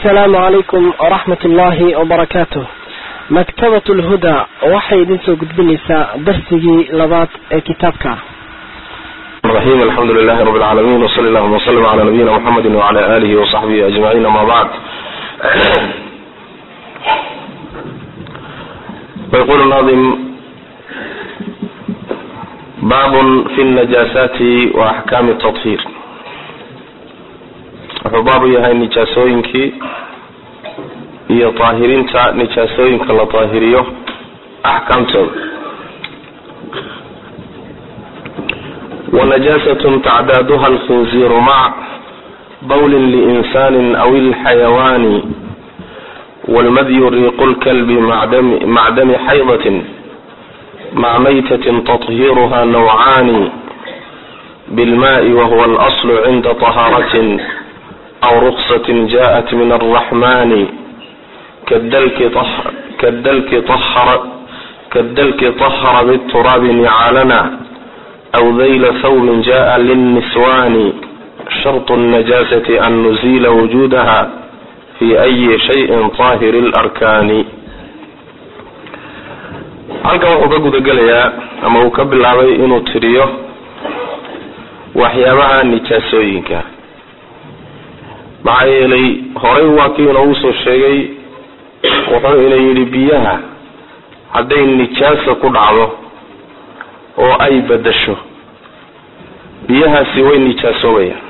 asalaamu calaykum waraxmat ullaahi wabarakaatuh maktabat lhudaa waxay idin soo gudbinaysaa darsigii labaad ee kitaabka الرحيم الحمد لله رب العالمين وصلى اللهم وسلم على نبينا محمد وعلى آله وصحبه أجمعين ما بعد ويقول الناظم باب في النجاسات وأحكام التطهير wuxuu baabu yahay nijaasooyinkii iyo daahirinta nijaasooyinka la daahiriyo axkaamtooda wanajaasat tacdaaduha alkhinziiru mac bawlin liinsani aw ilxayawaani walmadyu riiqu lkalbi mac dami xaydatin mac maytatin tahiiruha nawcaani bilmaai wahuwa alaslu cinda tahaaratin aw ruksatin jaءat min alraxmani kadalki طahara bاturaabi nicaalana aw dayla thawbin jaءa lilniswani sharط الnajaasati an nuzila wujudaha fi أyi shayin طaahir اlarkaani halkan wuxuu ka gudagelayaa ama uu ka bilaabay inuu tiriyo waxyaabaha nijaasooyinka maxaa yeelay horay waa kii inoogu soo sheegay wuxuu ina yidhi biyaha hadday nijaasa ku dhacdo oo ay bedasho biyahaasi way nijaasoobayaan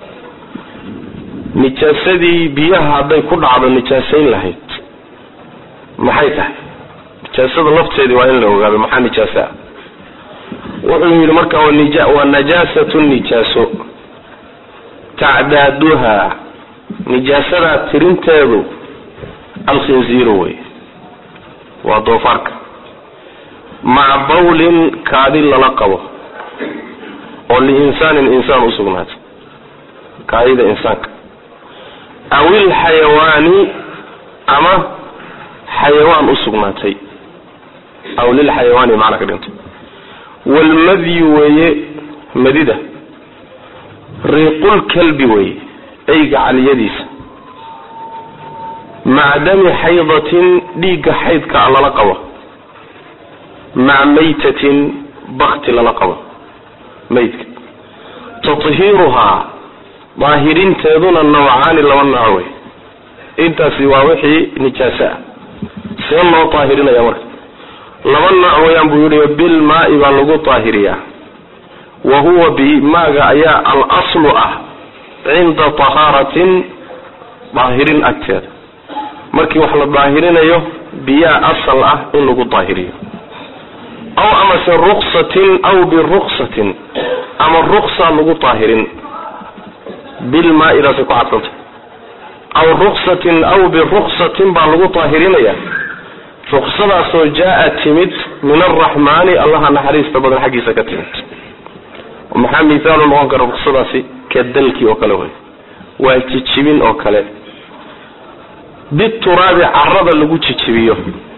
nijaasadii biyaha hadday ku dhacdo nijaasayn lahayd maxay tahay nijaasada lafteedii waa in la ogaado maxaa nijaasa ah wuxuu yidhi marka waa najaasatu nijaaso tacdaaduha nijaasadaa tirinteedu alkhinziiru wey waa doofaarka maca bawlin kaadi lala qabo oo liinsaanin insaan usugnaatay kaadida insaanka aw ilxayawaani ama xayawaan usugnaatay aw lilxayawaani macna ka dhinto walmadyu weeye madida riiqulkalbi weeye eyga caliyadiisa maca dami xaydatin dhiigga xaydka a lala qabo maca maytatin bakti lala qabo maydka tathiiruhaa daahirinteeduna nawcaani laba nooc wey intaasi waa wixii nijaase ah see loo daahirinaya marka laba nooc weyaan buu yihi bilmaai baa lagu daahiriyaa wa huwa bimaaga ayaa al aslu ah cinda tahaaratin daahirin agteeda markii wax la daahirinayo biyaa asal ah in lagu daahiriyo aw amase ruksatin aw biruksatin ama ruksa lagu daahirin bilmaa-idaasay ku cadsantay aw ruksatin aw biruksatin baa lagu daahirinaya ruksadaasoo jaa-a timid min alraxmaani allaha naxariista badan xaggiisa ka timid maxaa mithaalu noqon kara ruksadaasi kadalki oo kale wey waa jijibin oo kale bituraabi carada lagu jijibiyo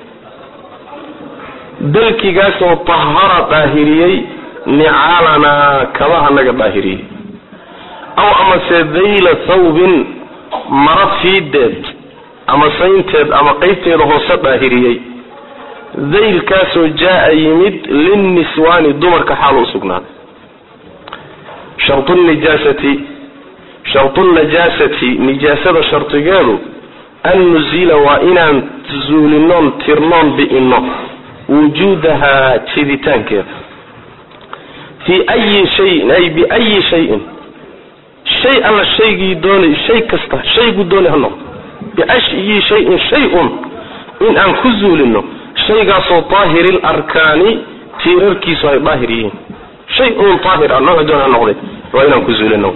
dalkigaasoo tahara daahiriyey nicaalanaa kabaha naga daahiriyey aw amase dayla thawbin mara fiideed ama saynteed ama qeybteeda hoose daahiriyey daylkaasoo jaa-a yimid linniswaani dumarka xaal u sugnaaday shartu nijaasati shartu najaasati nijaasada shardigeedu an nuzila waa inaan zuulinoon tirnoon bi'ino wujuudahaa jiditaankeeda fii ayi shayin ay biayi shayin shay alla shaygii doonay shay kasta shayguu doonay ha noqdo biayi shayin shay-un in aan ku zuulino shaygaasoo daahiri larkaani tiirarkiisu ay daahir yihiin shay un daahir ah nooc doon ha noqday waa inaan ku zuulino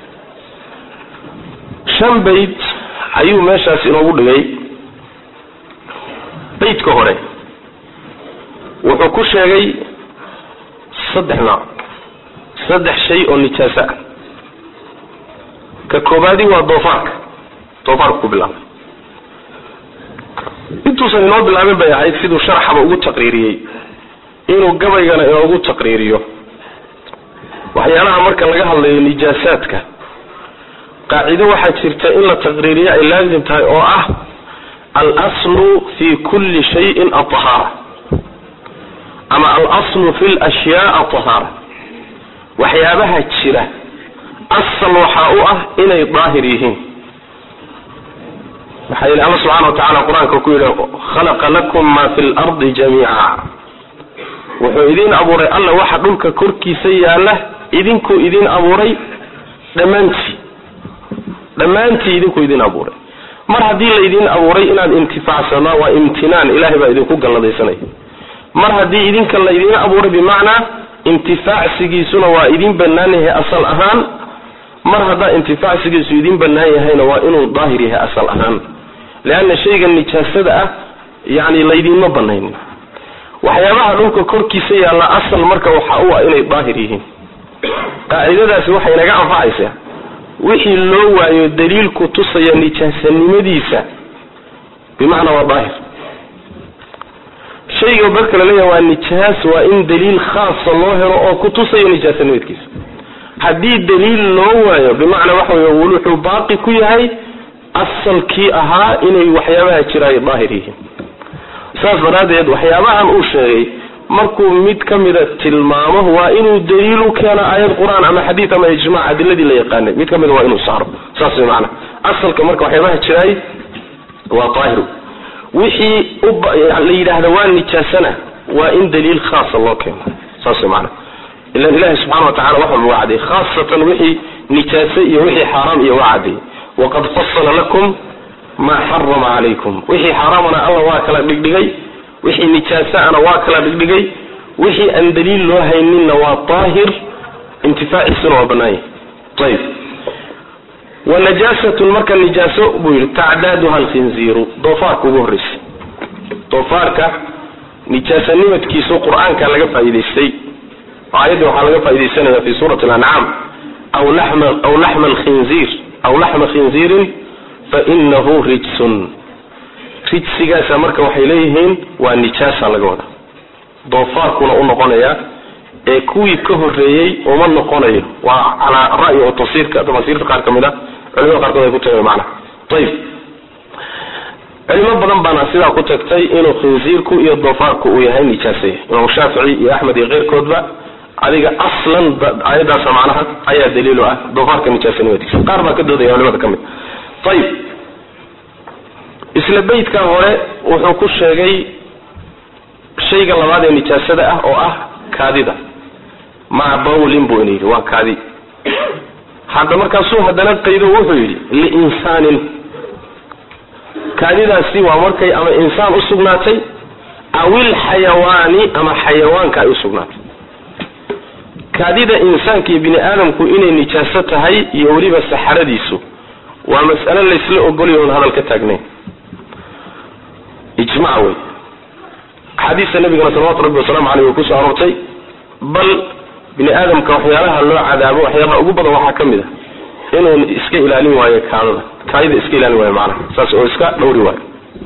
shan bayd ayuu meeshaas inoogu dhigay baydka hore wuxuu ku sheegay saddex nooc saddex shay oo nijaaso ah ka koobaadi waa doofaarka doofaarka ku bilaabay intuusan inoo bilaabin bay ahayd siduu sharaxaba ugu taqriiriyey inuu gabaygana inoogu taqriiriyo waxyaalaha marka laga hadlayo nijaasaadka qaacido waxaa jirta in la taqriiriyo ay laazim tahay oo ah alslu fi kulli shayin aطahaara ama alaslu fi lashyaa aطahaara waxyaabaha jira asal waxaa u ah inay daahir yihiin maxaa yili alla subxana wa tacala qur-aanka ku yidhi khalaqa lakum ma fi lardi jamiica wuxuu idin abuuray alla waxa dhulka korkiisa yaala idinkuu idin abuuray dhammaantii dhammaantii idinkuu idin abuuray mar haddii laydin abuuray inaad intifaacsanaa waa imtinaan ilahay baa idinku galladaysanaya mar haddii idinka laydin abuuray bimacnaa intifaacsigiisuna waa idin bannaan yahay asal ahaan mar haddaa intifaacsigiisu idin bannaan yahayna waa inuu daahir yahay asal ahaan leanna shayga nijaasada ah yani laydinma banaynin waxyaabaha dhulka korkiisa yaalla asal marka waxa u ah inay daahir yihiin qaacidadaasi waxay naga anfacaysaa wixii loo waayo daliilku tusaya nijaasanimadiisa bimacnaa waa daahir shayga marka la leeyahay waa nijaas waa in daliil khaasa loo helo oo ku tusaya nijaasanimadkiisa haddii daliil loo waayo bimacnaa waxa wey wuxuu baaqi ku yahay asalkii ahaa inay waxyaabaha jira ay daahir yihiin saas daraaddeed waxyaabahan uu sheegay markuu mid ka mida tilmaamo waa inuu daliil u keeno aayad qur-aan ama xadiid ama ijmac adiladii la yaqaanay mid ka mida waa inuu saaro saas way macana asalka marka waxyaabaha jiraay waa daahir wixii la yidhaahda waa nijaasana waa in daliil khaasa loo keeno saas way macana ilan ilahi subxana wa tacala wax walba waa cadday khaasatan wixii nijaase iyo wixii xaaraam iyo waa cadday waqad fasala lakum maa xarama calaykum wixii xaaraamana alla waa kala dhigdhigay wixii nijaasaana waa kala dhigdhigay wixii aan daliil loo hayninna waa daahir intifaaciisuna waa bannaan yahay ayib wa najaasatun marka nijaaso buu yidhi tacdaaduha alkhinziiru doofaarka ugu horreysay doofaarka nijaasanimadkiisu qur-aanka laga faa'iidaystay aayadda waxaa laga faaidaysanaya fi suurati alancaam aw lama aw laxma alkhinziir aw laxma khinziirin fainahu rijsun rijsigaasa marka waxay leeyihiin waa nijaasa laga wada doofaarkuna u noqonaya ee kuwii ka horeeyey uma noqonayo waa calaa ra'yi oo tafsiirka tafasiirta qaar ka mid a culimada qaarkood ay ku tageen macna ayib culimo badan baana sidaa ku tagtay inuu khinziirku iyo doofaarku uu yahay nijaasaya imaam shaafici iyo axmed iyo keyrkoodba adiga aslan aayadaasa macnaha ayaa daliilo ah doofaarka nijaasanimadiisa qaar baa ka doodaya culimada ka mid ayib isla beydka hore wuxuu ku sheegay shayga labaad ee nijaasada ah oo ah kaadida maca bawlin buu ina yidhi waa kaadi hadda markaasuu haddana qaydo wuxuu yidhi liinsaanin kaadidaasi waa markay ama insaan usugnaatay awil xayawaani ama xayawaanka ay usugnaatay kaadida insaanka iyo bini aadamku inay nijaaso tahay iyo weliba saxaradiisu waa mas'alo laysla ogolya oon hadal ka taagnayn ijmac wey axaadiista nabigana salawatu rabbi wasalaamu caleyh way kusoo aroortay bal bini aadamka waxyaalaha loo cadaabo waxyaalaha ugu badan waxaa ka mid a inuu iska ilaalin waayo kaadada kaadida iska ilaalin waayo macnaha saas oo iska dhowri waayo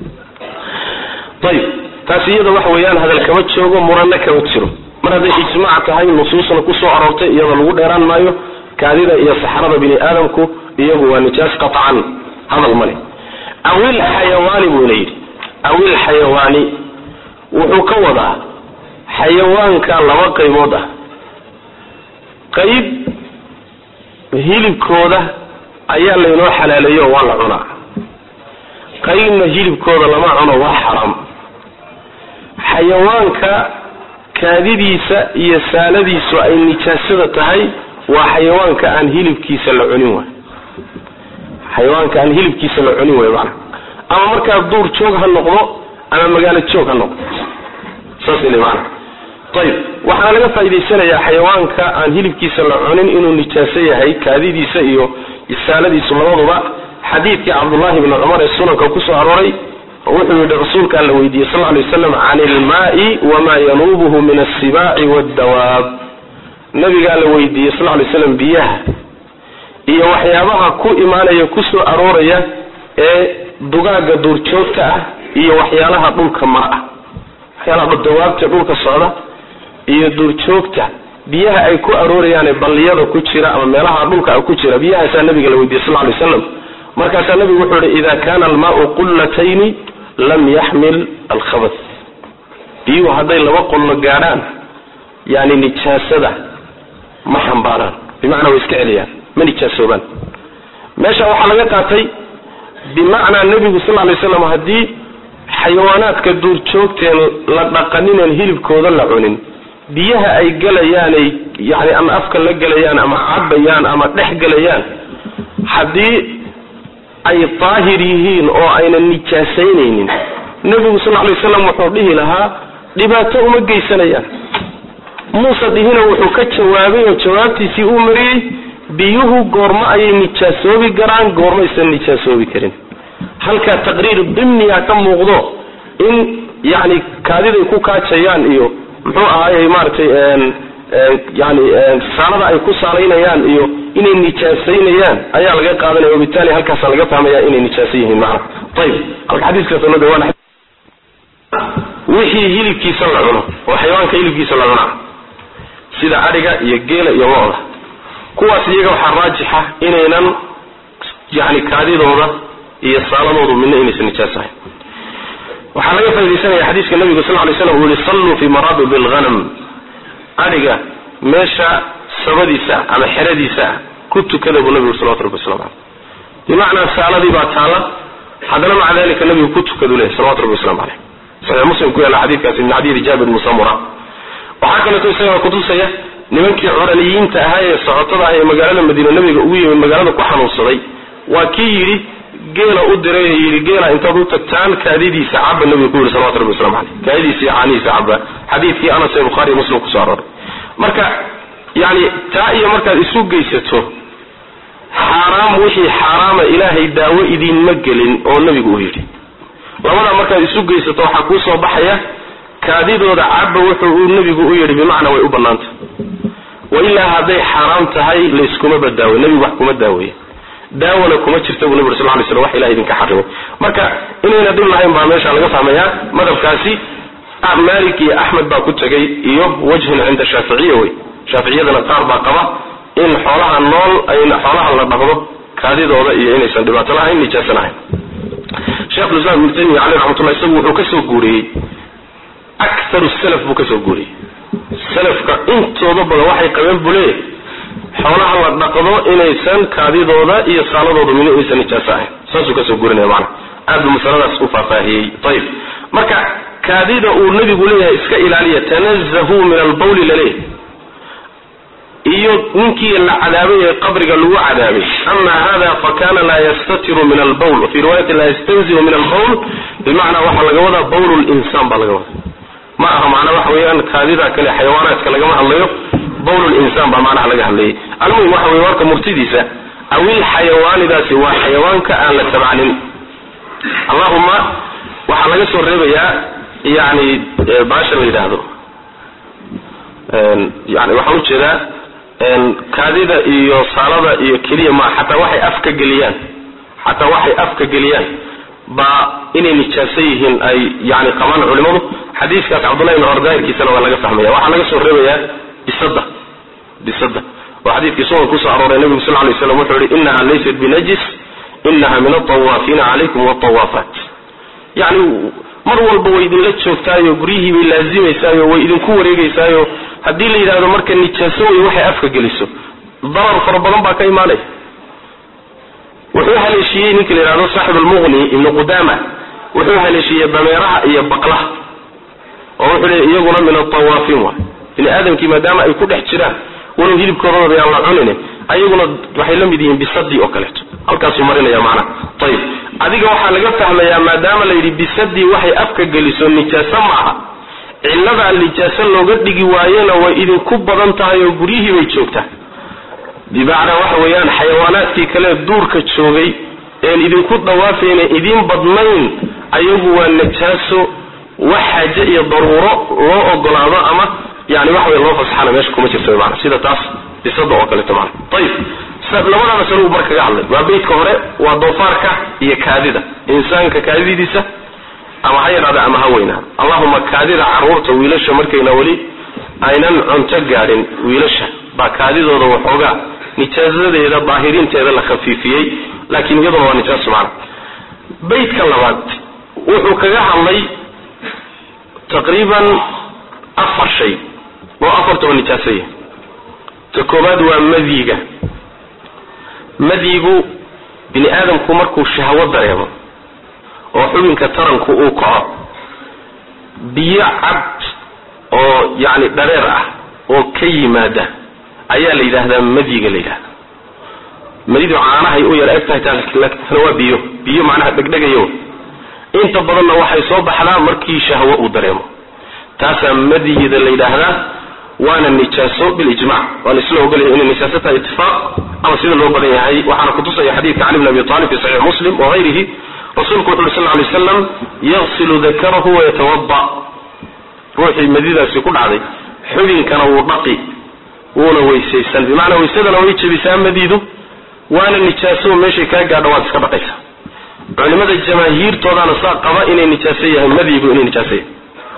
ayib taasi iyada waxa weeyaan hadal kama joogo muranna kama jiro mar hadday ijmaac tahay nusuusna kusoo aroortay iyada lagu dheeraan maayo kaadida iyo saxrada bini aadamku iyagu waa nijaas qaطcan hadal male awil xayawaani buu ina yidhi awil xayawaani wuxuu ka wadaa xayawaanka laba qaybood ah qayb hilibkooda ayaa laynoo xalaaleeyo waa la cunaa qaybna hilibkooda lama cuno waa xaraam xayawaanka kaadidiisa iyo saaladiisu ay nijaasada tahay waa xayawaanka aan hilibkiisa la cunin waay xayawaanka aan hilibkiisa la cunin way maana ama markaa duur joog ha noqdo ama magaalo joog ha noqdo saas ile maana ayib waxaana laga faa'idaysanayaa xayawaanka aan hilibkiisa la cunin inuu nijaaso yahay kaadidiisa iyo saaladiisu labaduba xadiidkii cabdullahi bni cumar ee sunanka kusoo arooray wuxuu yidhi rasuulkaa la weydiiyey sal lay waslam can ilmaai wamaa yanuubuhu min assibaaci waddawaab nabigaa la weydiiyey sal lay slam biyaha iyo waxyaabaha ku imaanaya kusoo arooraya ee dugaaga duurjoogta ah iyo waxyaalaha dhulka mara ah waxyaalaha dawaabta dhulka socda iyo duurjoogta biyaha ay ku aroorayaan ee balliyada ku jira ama meelaha dhulka ku jira biyahaasaa nabiga la weydiiyey sal lay slam markaasaa nabigu wuxuu yihi ida kana almaau qullatayni lam yaxmil alkhabat biyuhu hadday laba qollo gaadhaan yani nijaasada ma xambaaraan bimacnaa way iska celiyaan ma nijaasoobaan meesha waxaa laga qaatay bimacnaa nebigu sal lay slam haddii xayawaanaadka duurjoogteen la dhaqanineen hilibkooda la cunin biyaha ay gelayaanay yani ama afka la gelayaan ama cabayaan ama dhex gelayaan haddii ay daahir yihiin oo aynan nijaasaynaynin nebigu sal lay waslam wuxuu dhihi lahaa dhibaato uma geysanayaan muuse dhihina wuxuu ka jawaabay oo jawaabtiisii uu mariyey biyuhu goormo ayay nijaasoobi karaan goormaysan nijaasoobi karin halkaa taqriir dimniga ka muuqdo in yani kaadiday ku kaajayaan iyo muxuu ahaayey maaragtay yani saalada ay ku saalaynayaan iyo inay nijaasaynayaan ayaa laga qaadanaya wabitaali halkaasa laga fahmaya inay nijaaso yihiin maana ayib halka xadiiskaasnoo dhawaan wixii hilibkiisa la cuno oo xayawaanka hilibkiisa la cunaa sida adhiga iyo geela iyo lo-da kuwaas iyaga waxaa raajixa inaynan yani kaadidooda iyo saaladoodu midna inaysan nijaas ahayn waxaa laga faa'idaysanaya xadiiska nabigu sal lay slam uu yihi salluu fi maraabib alghanam adhiga meesha sabadiisa ama xeradiisa ku tukada buu nabigu salawatu rabbi waslamu caleyh bimacnaa saaladii baa taala haddana maca dalika nabigu ku tukadu lehy salawatu rabbi waslamu caleyh saxiix muslim ku yaalla xadiidkaasi min xadiidi jaabir bni samura waxaa kaleeto isagana kutusaya nimankii curaniyiinta ahaa ee socotada ah ee magaalada madiine nabiga ugu yimid magaalada ku xanuunsaday waa kii yidhi geela u diray yidhi geela intaad u tagtaan kaadidiisa caba nabiga ku yidhi salawatu rabbi waslamu caleyh kaadidiisa iyo caanihiisa caba xadiidkii anas ee bukhaari iyo muslim kusoo arooray marka yani taa iyo markaad isu geysato xaaraam wixii xaaraama ilaahay daawo idinma gelin oo nabigu uu yidhi labadaa markaad isu geysato waxaa kuu soo baxaya kaadidooda caba wuxuu uu nebigu u yidhi bimacnaa way u banaanta wa ilaa hadday xaaraam tahay layskuma badaawe nebigu wax kuma daaweeye daawana kuma jirta buu nabig sal lay slam wax ilaha idinka xarimay marka inayna dhib lahayn baa meesha laga fahmayaa madhabkaasi malik iyo axmed baa ku tegay iyo wajhun cinda shaaficiya wey shaaficiyadana qaar baa qaba in xoolaha nool xoolaha la dhaqdo kaadidooda iyo inaysan dhibaato lahayn nijaaso lahayn shekhulislam ibnu taymiya caleyh raxmatullah isagu wuxuu kasoo guuriyey akaru salaf buu kasoo guuriyey salafka intooda badan waxay qabeen buu leeyahy xoolaha la dhaqdo inaysan kaadidooda iyo saaladooda midna inaysan nijaaso ahayn saasuu kasoo guurinaya macana aad buu masaladaas u faahfaahiyey ayib marka kaadida uu nabigu leeyahay iska ilaaliya tanazahuu min albawli laleeyahy iyo ninkii la cadaabay ee qabriga lagu cadaabay ama hada fakana laa yastatiru min albawl wafii riwaayati laa yastanzihu min albawl bimacnaa waxaa laga wadaa bawl linsaan baa laga wadaa ma aha macnaa waxa weeyaan kaadida kale xayawaanaadka lagama hadlayo bawl linsaan baa macnaha laga hadlayay almuhim waxa weye warka murtidiisa awil xayawaanidaasi waa xayawaanka aan la tabcanin allahuma waxaa laga soo reebayaa yani baasha la yidhaahdo yani waxaan ujeedaa kaadida iyo saalada iyo keliya ma xataa waxay afka geliyaan xataa waxay afka geliyaan baa inay nijaaso yihiin ay yani qabaan culimadu xadiiskaas cabdullahi ibn cumar daahirkiisana waa laga fahmaya waxaa laga soo reebayaa bisada bisada oo xadiidkii sugan kusoo arooray nabigu sal lay slam wuxuu yihi inaha laysat binajis inaha min altawaafiina calaykum waltawaafaat yani mar walba way idinla joogtaayo guryihii bay laazimaysaayo way idinku wareegeysaayo haddii la yidhahdo marka nijaaso wey waxay afka geliso darar fara badan baa ka imaanaya wuxuu haleeshiiyey ninka la yidhahdo saaxib almuqni ibnu qudama wuxuu haleeshiiyey dameeraha iyo baqlaha oo wuxuu leey iyaguna min altawaafiin waay bini aadamkii maadaama ay ku dhex jiraan walow hilibkoodooda yaan la cunin ayaguna waxay la mid yihiin bisadii oo kaleeto halkaasuu marinaya macnaha ayib adiga waxaa laga fahmayaa maadaama la yidhi bisadii waxay afka geliso nijaaso maaha cilladaa nijaaso looga dhigi waayena way idinku badan tahay oo guryihii bay joogtaa bimacnaa waxa weeyaan xayawaanaadkii kale duurka joogay een idinku dhawaafayna idiin badnayn ayagu waa najaaso wax xaaje iyo daruuro loo ogolaado ama yani waxa wey loo fasaxana meesha kuma jirta mana sida taas bisada oo kaleeto mana ayib labada masalo uu mar kaga hadlay waa beytka hore waa doofaarka iyo kaadida insaanka kaadidiisa ama ha yaraada ama ha weynaado allahuma kaadida caruurta wiilasha markayna weli aynan cunto gaadhin wiilasha baa kaadidooda waxoogaa nijaasadeeda daahirinteeda la khafiifiyey laakiin iyaduna waa nijaaso macna baydka labaad wuxuu kaga hadlay taqriiban afar shay oo afartaba nijaasaya ta koobaad waa madyiga madyigu bini aadamku markuu shahwo dareemo oo xubinka taranku uu kaco biyo cad oo yacni dhareer ah oo ka yimaada ayaa la yidhaahdaa madyiga la yidhahda madidu caanahay u yar eg tahay tana waa biyo biyo macnaha dhegdhegayo inta badanna waxay soo baxdaa markii shahwo uu dareemo taasaa madyida la yidhaahdaa waana nijaaso bilijmac waana isla ogolyahay inay nijaaso tahay itifaaq ama sida loo badan yahay waxaana kutusaya xadiidka cali bn abi talib fi saxiix muslim wagayrihi rasuulku wuxu uri sal lay slam yaqsilu dakarahu wayatawada ruuxii madidaasi ku dhacday xubinkana wuu dhaqi wuuna weysaysan bimacnaa waysadana way jebisaa madidu waana nijaaso meeshay kaa gaadho waad iska dhaqaysa culimada jamaahiirtoodana saa qaba inay nijaaso yahay madyigu inay nijaaso yahay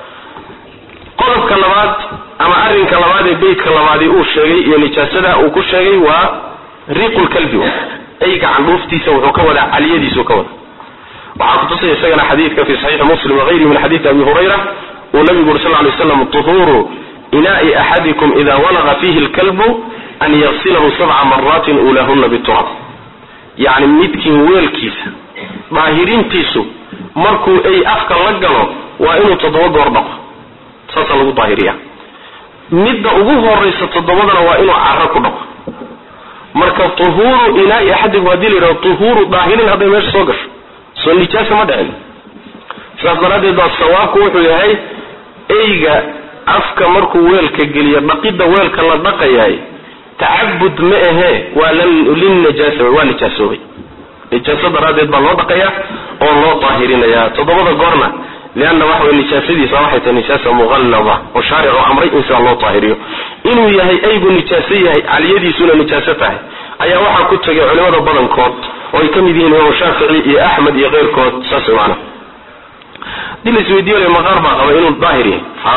qodobka labaad ama arrinka labaad ee beytka labaadii uu sheegay iyo nijaasada uu ku sheegay waa riiqulkalbi eyga candhuuftiisa wuxuu ka wadaa caliyadiisuu ka wada waxaa kutusaya isagana xadiidka fi saxiixi muslim wagayrihi min xadiidi abi hurayra uu nabigu uri sal ly slam tuhuuru inaai axadikum ida walaqa fiihi lkalbu an yaqsilahu sabca maraatin ulahuna biturab yacni midkiin weelkiisa daahirintiisu markuu ay afka la galo waa inuu toddoba goor dhaqo saasaa lagu daahiriya midda ugu horaysa toddobadana waa inuu caro ku dhaqo marka tuhuuru inaai axadikum haddii la yidhahdo tuhuuru daahirin hadday meesha soo gasho soo nijaasa ma dhicin sidaas daraaddeed baa sawaabku wuxuu yahay eyga afka markuu weelka geliyo dhaqidda weelka la dhaqayaay tacabud ma ahee waa linnajaasa waa nijaasoobay nijaaso daraaddeed baa loo dhaqayaa oo loo daahirinayaa toddobada goorna lianna waxa way nijaasadiisa waxay tahay nijaasa muqallada oo shaaricu amray in sidaa loo daahiriyo inuu yahay eygu nijaaso yahay caliyadiisuna nijaaso tahay ayaa waxaa ku tegay culimada badankood oo ay ka mid yihiin imaamu shaafici iyo axmed iyo keyrkood saas maana hadii la isweydiiyo maqaar baa qaba inuu daahir yahay ha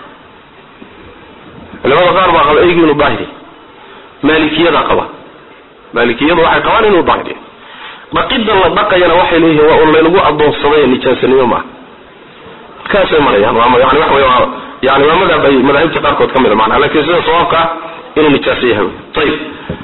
culimada qaar baa qaba eygu inuu daahir yahay maalikiyada qaba maalikiyadu waxay qabaan inuu daahir yahay dhaqidda la dhaqayana waxay leeyihiin waa un laynagu adoonsaday nijaasanimo maaha kaasay marayaan waa yani waxa wey waa yani waa madhab ay madaahibta qaarkood ka mida macnaha lakin sida sawaabka ah inuu nijaaso yahay ayib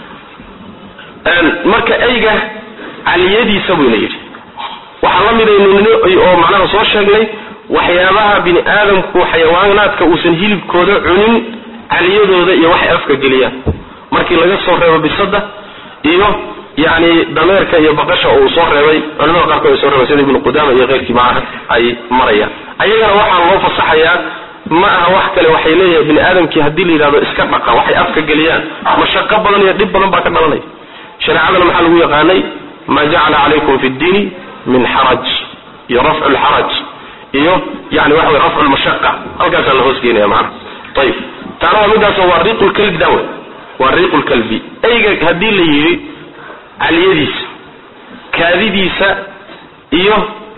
marka eyga caliyadiisa buyna yidhi waxaa la midaynin oo macnaha soo sheegnay waxyaabaha bini aadamku xayawaanaadka uusan hilibkooda cunin caliyadooda iyo waxay afka geliyaan markii laga soo reebo bisada iyo yani dameerka iyo baqasha uu soo reebay culimada qaarkood ay soo reebay sida ibnu qudama iyo keyrkii maaha ay marayaan ayagana waxaa loo fasaxayaa ma aha wax kale waxay leeyahay bini aadamkii haddii la yidhahdo iska dhaqa waxay afka geliyaan mashaqo badan iyo dhib badan baa ka dhalanaya shareecadana maxaa lagu yaqaanay ma jacala calaykum fi ddiini min xaraj iyo rafcu lxaraj iyo yani waxa wey rafcu lmashaqa halkaasaa la hoosgeynaya maana ayib taana waa midaasoo waa riiqu lkalbi dawe waa riiqu lkalbi eyga haddii la yidhi caliyadiisa kaadidiisa iyo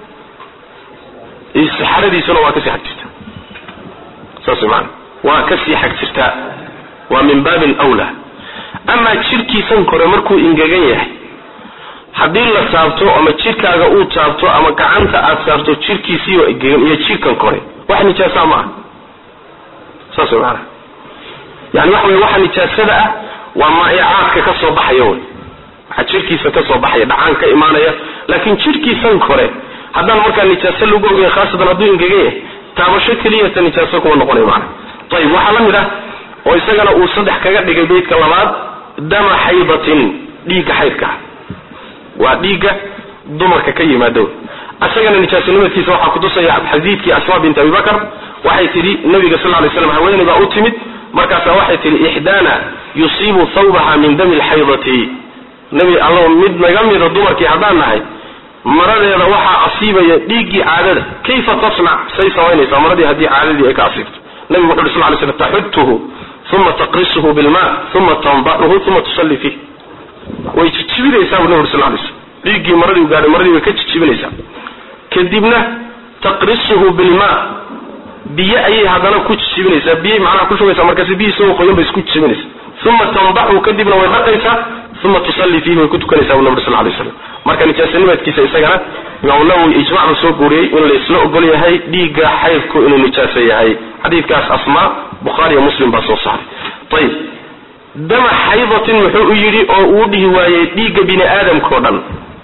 saxaradiisuna waa kasii xag jirtaa saas maana waa kasii xag jirtaa waa min baabin wla amaa jirkiisan kore markuu ingegan yahay haddii la taabto ama jirkaaga uu taabto ama gacanta aad saarto jirkiisiioo engegan iyo jirkan kore wax nijaasa ma ah saas maana yani waxa wey waxa nijaasada ah waa maa'icaadka ka soo baxaya wey waxa jirkiisa ka soo baxaya dhacaan ka imaanaya laakiin jirkiisan kore haddaan markaa nijaaso lagu ogeyn khaasatan hadduu ingegan yahay taabasho keliyata nijaaso kuma noqonayo maana ayib waxaa la mid ah oo isagana uu saddex kaga dhigay beydka labaad dama xaydatin dhiigga xaydka waa dhiigga dumarka ka yimaado isagana nijaasonimadkiisa waxaa kutusaya xadiidkii asma bint abi bakr waxay tidhi nabiga sal lay slam haweeney baa u timid markaasaa waxay tidhi ixdaana yusiibu thawbaha min dami lxaydati nabi alla mid naga mida dumarkii haddaan nahay maradeeda waxaa asiibaya dhiiggii caadada kayfa tasnac say samaynaysaa maradii haddii caadadii ay ka asiibto nabigu wuxu uri sal lay slam taxutuhu uma taqrisuhu bilma uma tandacuhu uma tusalli fiih way jijibinaysaa bu nabi uri sal lay slam dhiiggii maradii gaadhay maradii way ka jijibinaysaa kadibna taqrisuhu bilma biyo ayay haddana ku jijibinaysaa biyay macnaha ku shubaysaa markaasi biyi isagoo qoyan bay isku jijibinaysaa uma tandaxu kadibna way dhaqaysaa uma tusallii fiihi way ku tukanaysaa bu nabri sal lay slam marka nijaasanimadkiisa isagana imaamu nawowi ijmac buu soo guuriyey in la isla ogol yahay dhiigga xaydku inuu nijaaso yahay xadiidkaas asmaa bukhaariyo muslim baa soo saaray ayib dama xaydatin muxuu u yidhi oo uu dhihi waayey dhiigga bini aadamkao dhan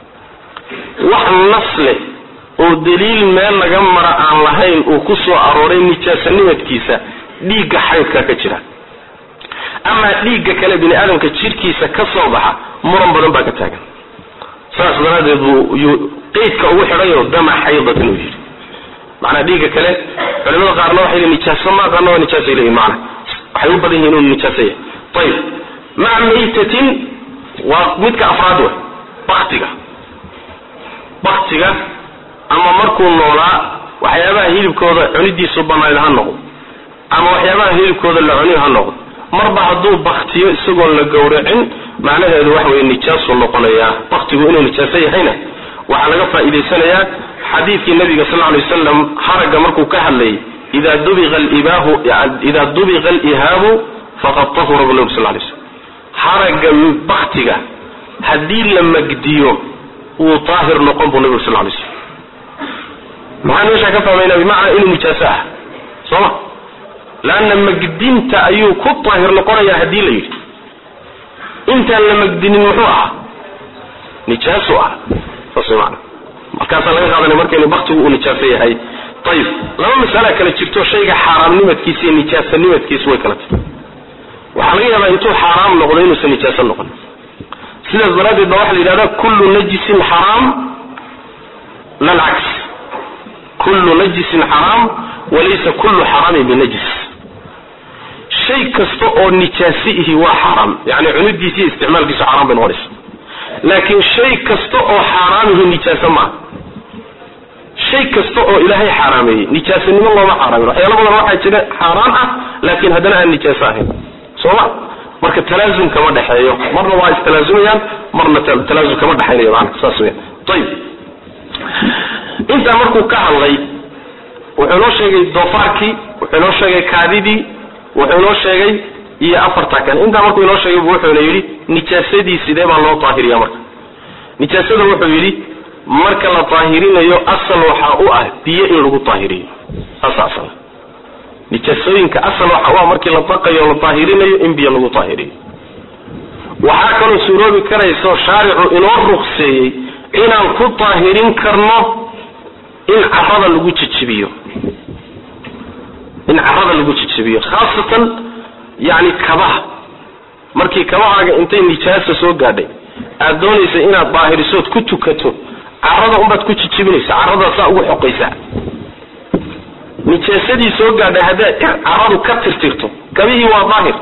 wax nas leh oo daliil meel laga mara aan lahayn uu ku soo arooray nijaasanimadkiisa dhiigga xaydka ka jira amaa dhiigga kale bini aadamka jidhkiisa ka soo baxa muran badan baa ka taagan saas daraaddeed buu yuu qeydka ugu xidhayo dama xaydatin uu yidhi macnaa dhiigga kale culimada qaarna waxay leeyihin nijaaso ma qaarna waa nijaasay leeyihin macna waxay u badan yihin inuu nijaaso yahay ayib maca maytatin waa midka afraad wey baktiga baktiga ama markuu noolaa waxyaabaha hilibkooda cunidiisu banayd ha noqdo ama waxyaabaha hilibkooda la cuni ha noqdo marba hadduu baktiyo isagoon la gowracin macnaheedu waxa weye nijaasuu noqonayaa baktigu inuu nijaaso yahayna waxaa laga faa'iidaysanayaa xadiidkii nabiga sal lay wasalam haragga markuu ka hadlayay ida dubiqa libaahu ida dubiqa alihaabu faqad tahura bu nabi sal lay slam haragga baktiga haddii la magdiyo wuu daahir noqon buu nabigu sal lay slam maxaan meeshaa ka fahmayna bimacnaa inuu nijaaso ah soo ma leanna magdinta ayuu ku daahir noqonayaa haddii la yidhi intaan la magdinin muxuu ahaa nijaasu ah saas mana markaasaa laga qaadanaya markaynu baktigu uu nijaaso yahay ayib laba masala kale jirto shayga xaaraamnimadkiisa iyo nijaasanimadkiisa way kala tahay waxaa laga yaabaa intuu xaaraam noqdo inuusan nijaaso noqon sidaas daraaddeed ba waxa la yidhahdaa kullu najisin xaraam lalcaks kullu najisin xaraam walaysa kullu xaraamin binajis shay kasta oo nijaasi ihi waa xaaraam yani cunidiisa iyo isticmaalkiisu xaaraam bay noqonaysa laakiin shay kasta oo xaaraamihi nijaaso maaha shay kasta oo ilaahay xaaraameeyey nijaasanimo looma xaaraamin waxyaala badan waxaa jira xaaraan ah laakiin haddana aan nijaaso ahayn sooma marka talaasum kama dhexeeyo marna waa istalaazumayaan marna talaasum kama dhexaynayo maana saas weyan ayib intaa markuu ka hadlay wuxuu noo sheegay doofaarkii wuxuu noo sheegay kaadidii wuxuu inoo sheegay iyo afarta kale intaa markuu inoo sheegay bu wuxuuna yidhi nijaasadii sidee baa loo daahiriya marka nijaasada wuxuu yidhi marka la daahirinayo asal waxaa u ah biyo in lagu daahiriyo saasa asal nijaasooyinka asal waxaa u ah markii la daqayo la daahirinayo in biyo lagu daahiriyo waxaa kaloo suuroobi karayso shaaricu inoo ruqseeyey inaan ku daahirin karno in carada lagu jijibiyo in carada lagu jijibiyo khaasatan yani kabaha markii kabahaaga intay nijaasa soo gaadhay aad doonaysa inaad daahirisood ku tukato carada unbaad ku jijibinaysa caradaad saa ugu xoqaysaa nijaasadii soo gaadhay haddaad caradu ka tirtirto kabihii waa daahir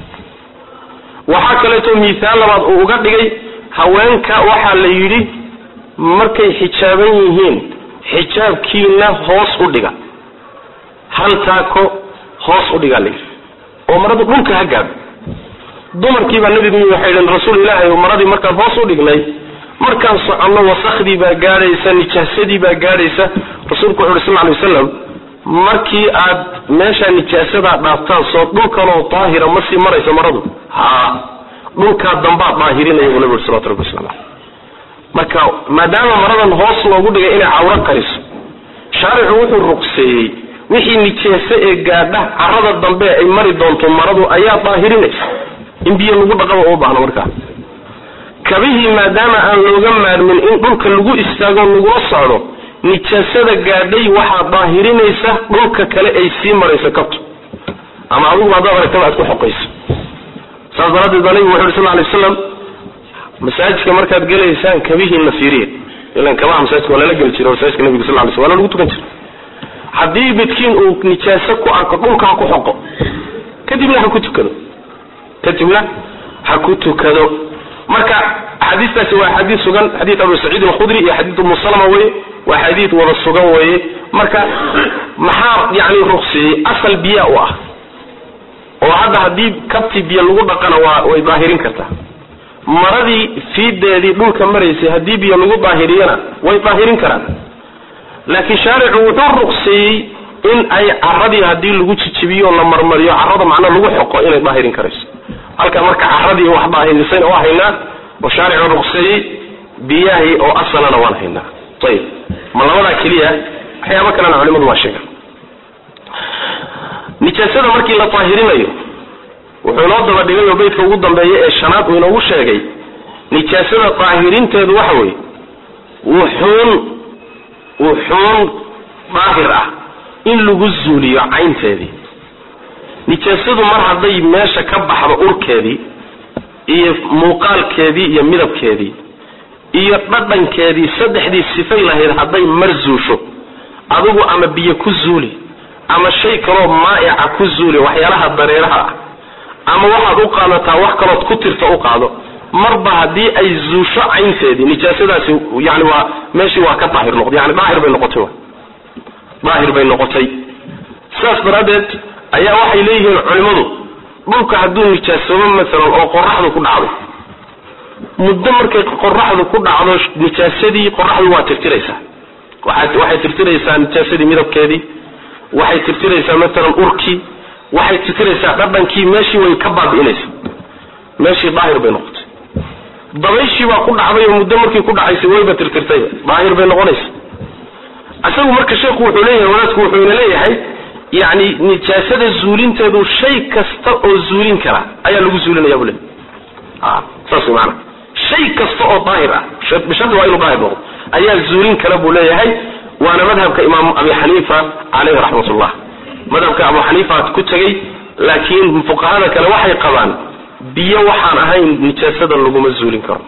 waxaa kaleeto miihaal labaad uu uga dhigay haweenka waxaa la yidhi markay xijaaban yihiin xijaabkiina hoos u dhiga hal taako hoos u dhigaa layidhi oo maradu dhulka ha gaadho dumarkiibaa nabigu waxay dhn rasuul ilaahay maradii markaan hoos u dhignay markaan soconno wasakhdii baa gaadhaysa nijaasadii baa gaadhaysa rasuulku wuxu uhi sal ly wasalam markii aad meeshaa nijaasadaa dhaaftaan soo dhulkanoo daahira ma sii maraysa maradu ha dhulkaa dambaad daahirinaya buu nabi ui salawatu rabbi waslamu aleyh marka maadaama maradan hoos loogu dhigay inay cawro qariso shaaricu wuxuu ruqseeyey wixii nijaaso ee gaadha carada dambe ay mari doonto maradu ayaa daahirinaysa in biyo lagu dhaqaba uma baahno markaa kabihii maadaama aan looga maarmin in dhulka lagu istaago lagula socdo nijaasada gaadhay waxaa daahirinaysa dhulka kale ay sii marayso kabto ama adiguba haddaad aragtaba aad ku xoqayso saas daraaddeed baa nabigu wuxu uri sal ly waslam masaajidka markaad gelaysaan kabihiina fiiriya ilan kabaha masaajidka waa lala geli jiray masaajidka nabiga sal lay sl waana lagu tukan jiray haddii midkiin uu nijaaso ku arko dhulka ha ku xoqo kadibna ha ku tukado kadibna ha ku tukado marka axaadiistaasi waa xadiid sugan xadiid abu saciid alkhudri iyo xadiid umu salama weye waa xadiid wada sugan weye marka maxaa yani ruqseeyey asal biyaa u ah oo hadda haddii kabti biyo lagu dhaqana waa way daahirin kartaa maradii fiideedii dhulka maraysay haddii biyo lagu daahiriyana way daahirin karaan laakiin shaaricu wuxuu ruqseeyey in ay caradii haddii lagu jijibiyo la marmariyo carada macna lagu xoqo inay daahirin karayso halka marka caradii wax daahirisayna waa haynaa oo shaaricu ruqseeyey biyahii oo asalana waan haynaa ayib ma labadaa keliya waxyaaba kalena culimadu waa sheegan nijaasada markii la daahirinayo wuxuu inoo daba dhigay oo beydka ugu dambeeya ee shanaad uu inoogu sheegay nijaasada daahirinteedu waxa weeye wuxuun wuxuun daahir ah in lagu zuuliyo caynteedii nijaasadu mar hadday meesha ka baxdo urkeedii iyo muuqaalkeedii iyo midabkeedii iyo dhadhankeedii saddexdii sifay lahayd hadday mar zuusho adigu ama biyo ku zuuli ama shay kaloo maa'ica ku zuuli waxyaalaha dareeraha ah ama waxaad u qaadataa wax kalood ku tirta u qaado marba haddii ay zuusho caynteedii nijaasadaasi yani waa meeshii waa ka daahir noqday yani daahir bay noqotay daahir bay noqotay sidaas daraaddeed ayaa waxay leeyihiin culimmadu dhulka hadduu nijaasoobo masalan oo qoraxdu ku dhacdo muddo markay qoraxdu ku dhacdo nijaasadii qoraxdu waa tirtiraysaa waxay tirtiraysaa nijaasadii midabkeedii waxay tirtiraysaa masalan urkii waxay tirtiraysaa dhadhankii meeshii way ka baabi'inaysaa meeshii daahir bay noqotay dabayshii baa ku dhacday oo muddo markii ku dhacaysay wayba tirtirtay daahir bay noqonaysa isagu marka sheekhu wuxuu leeyahay wadaadku wuxuu ina leeyahay yani nijaasada zuulinteedu shay kasta oo zuulin kara ayaa lagu zuulinaya bu le saas way maana shay kasta oo daahir ah bishardi waa inuu daahir noqdo ayaa zuulin kara buu leeyahay waana madhabka imaam abi xaniifa caleyhi raxmatullah madhabka abu xaniifa ku tegey laakiin fuqahada kale waxay qabaan biyo waxaan ahayn nijaasada laguma zuulin karo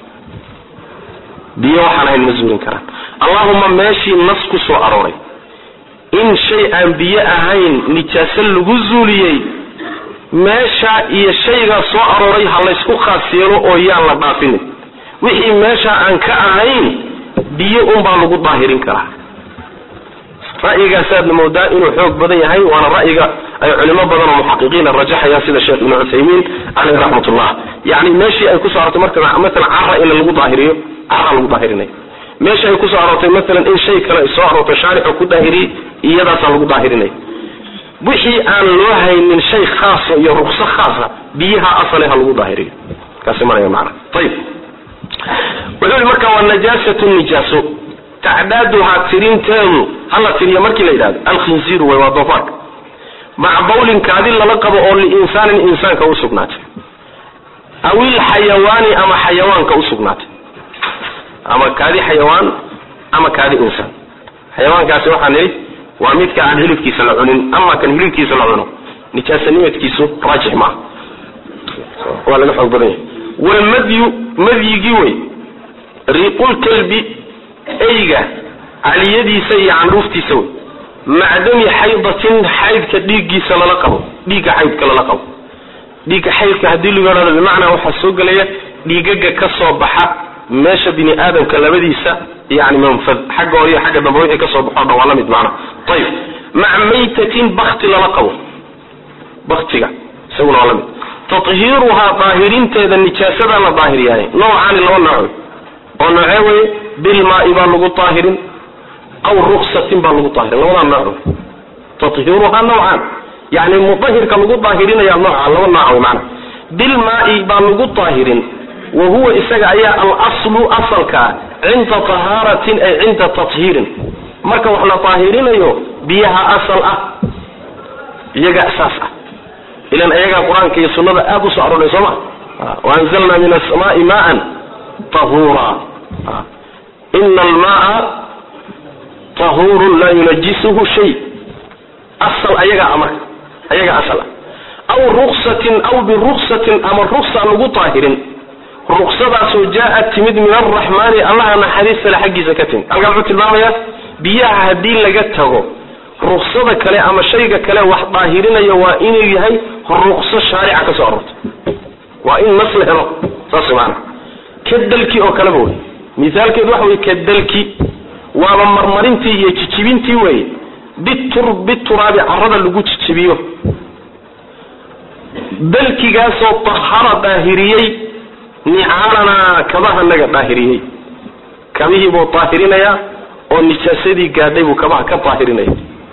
biyo waxaan ahayn ma zuulin karaan allahuma meeshii nas ku soo arooray in shay aan biyo ahayn nijaaso lagu zuuliyey meesha iyo shaygaa soo arooray ha laysku khaas yeelo oo yaan la dhaafinin wixii meesha aan ka ahayn biyo unbaa lagu daahirin karaa ra'yigaasaadna moodaa inuu xoog badan yahay waana ra'yiga ay culimo badan oo muxaqiqiina rajaxayaan sida sheekh ibnu cuthaymiin caleyh raxmatullah yani meeshii ay kusoo arortay marka masalan cara in lagu daahiriyo cara lagu daahirinayo meesha ay kusoo aroortay masalan in shay kale ay soo aroortay shaarixu ku daahiriyey iyadaasaa lagu daahirinaya wixii aan loo haynin shay khaasa iyo rukso khaasa biyaha asale ha lagu daahiriyo kaasi maraya macna ayib wuxuu yihi marka waa najaasatu nijaaso tacdaaduhaa tirinteedu hala tiriyo markii la yidhahdo alkhinziiru way waa doofaarka maca bawlin kaadi lala qabo oo liinsaanin insaanka usugnaatay awil xayawaani ama xayawaanka usugnaatay ama kaadi xayawaan ama kaadi insaan xayawaankaasi waxaa nidhi waa midka aan hilibkiisa la cunin ama kan hilibkiisa la cuno nijaasanimadkiisu raajix maaha waa laga xoog badan yahay walmadyu madyigii wey riiqulkalbi eyga caliyadiisa iyo candhuuftiisa wey macdami xaydatin xaydka dhiiggiisa lala qabo dhiigga xaydka lala qabo dhiigga xaydka haddii lagu hahdo bimacnaa waxaa soo gelaya dhiigaga ka soo baxa meesha bini aadamka labadiisa yani manfad xagga hore iyo xagga dambe wixii ka soo baxo dhan waa la mid macna ayib maca maytatin bakti lala qabo baktiga isaguna waa la mid tathiiruhaa daahirinteeda nijaasadaa la daahiriyahay noocaani laba nooc oo noocee weye bilmaai baa lagu daahirin aw ruksatin baa lagu daahirin labadaa nooc tathiiruhaa nawcaan yani mudahirka lagu daahirinaya nooca laba nooc wey macna bilmaai baa lagu daahirin wa huwa isaga ayaa alaslu asalkaa cinda tahaaratin ay cinda tathiirin marka wax la daahirinayo biyaha asal ah iyaga asaas ah ilan iyagaa qur-aanka iyo sunnada aada usoo aroray soo ma waanzalna min asamaai maan tahura ina almaa tahurun laa yunajisuhu shay asal ayagaa marka ayagaa asal ah aw ruksatin aw biruksatin ama ruksa lagu daahirin ruksadaasoo jaa-ad timid min alraxmaani allaha naxariistale xaggiisa ka timid halkaa muxuu tilmaamayaa biyaha haddii laga tago ruksada kale ama shayga kale wax daahirinaya waa inuu yahay rukso shaarica ka soo aroortay waa in nas la helo saas maana kadalki oo kaleba wey misaalkeedu waxa wey kadalki waaba marmarintii iyo jijibintii weye bitur bituraabi carada lagu jijibiyo dalkigaasoo tahara daahiriyey nicaalanaa kabaha naga daahiriyey kabihii buu daahirinayaa oo nijaasadii gaadhay buu kabaha ka daahirinaya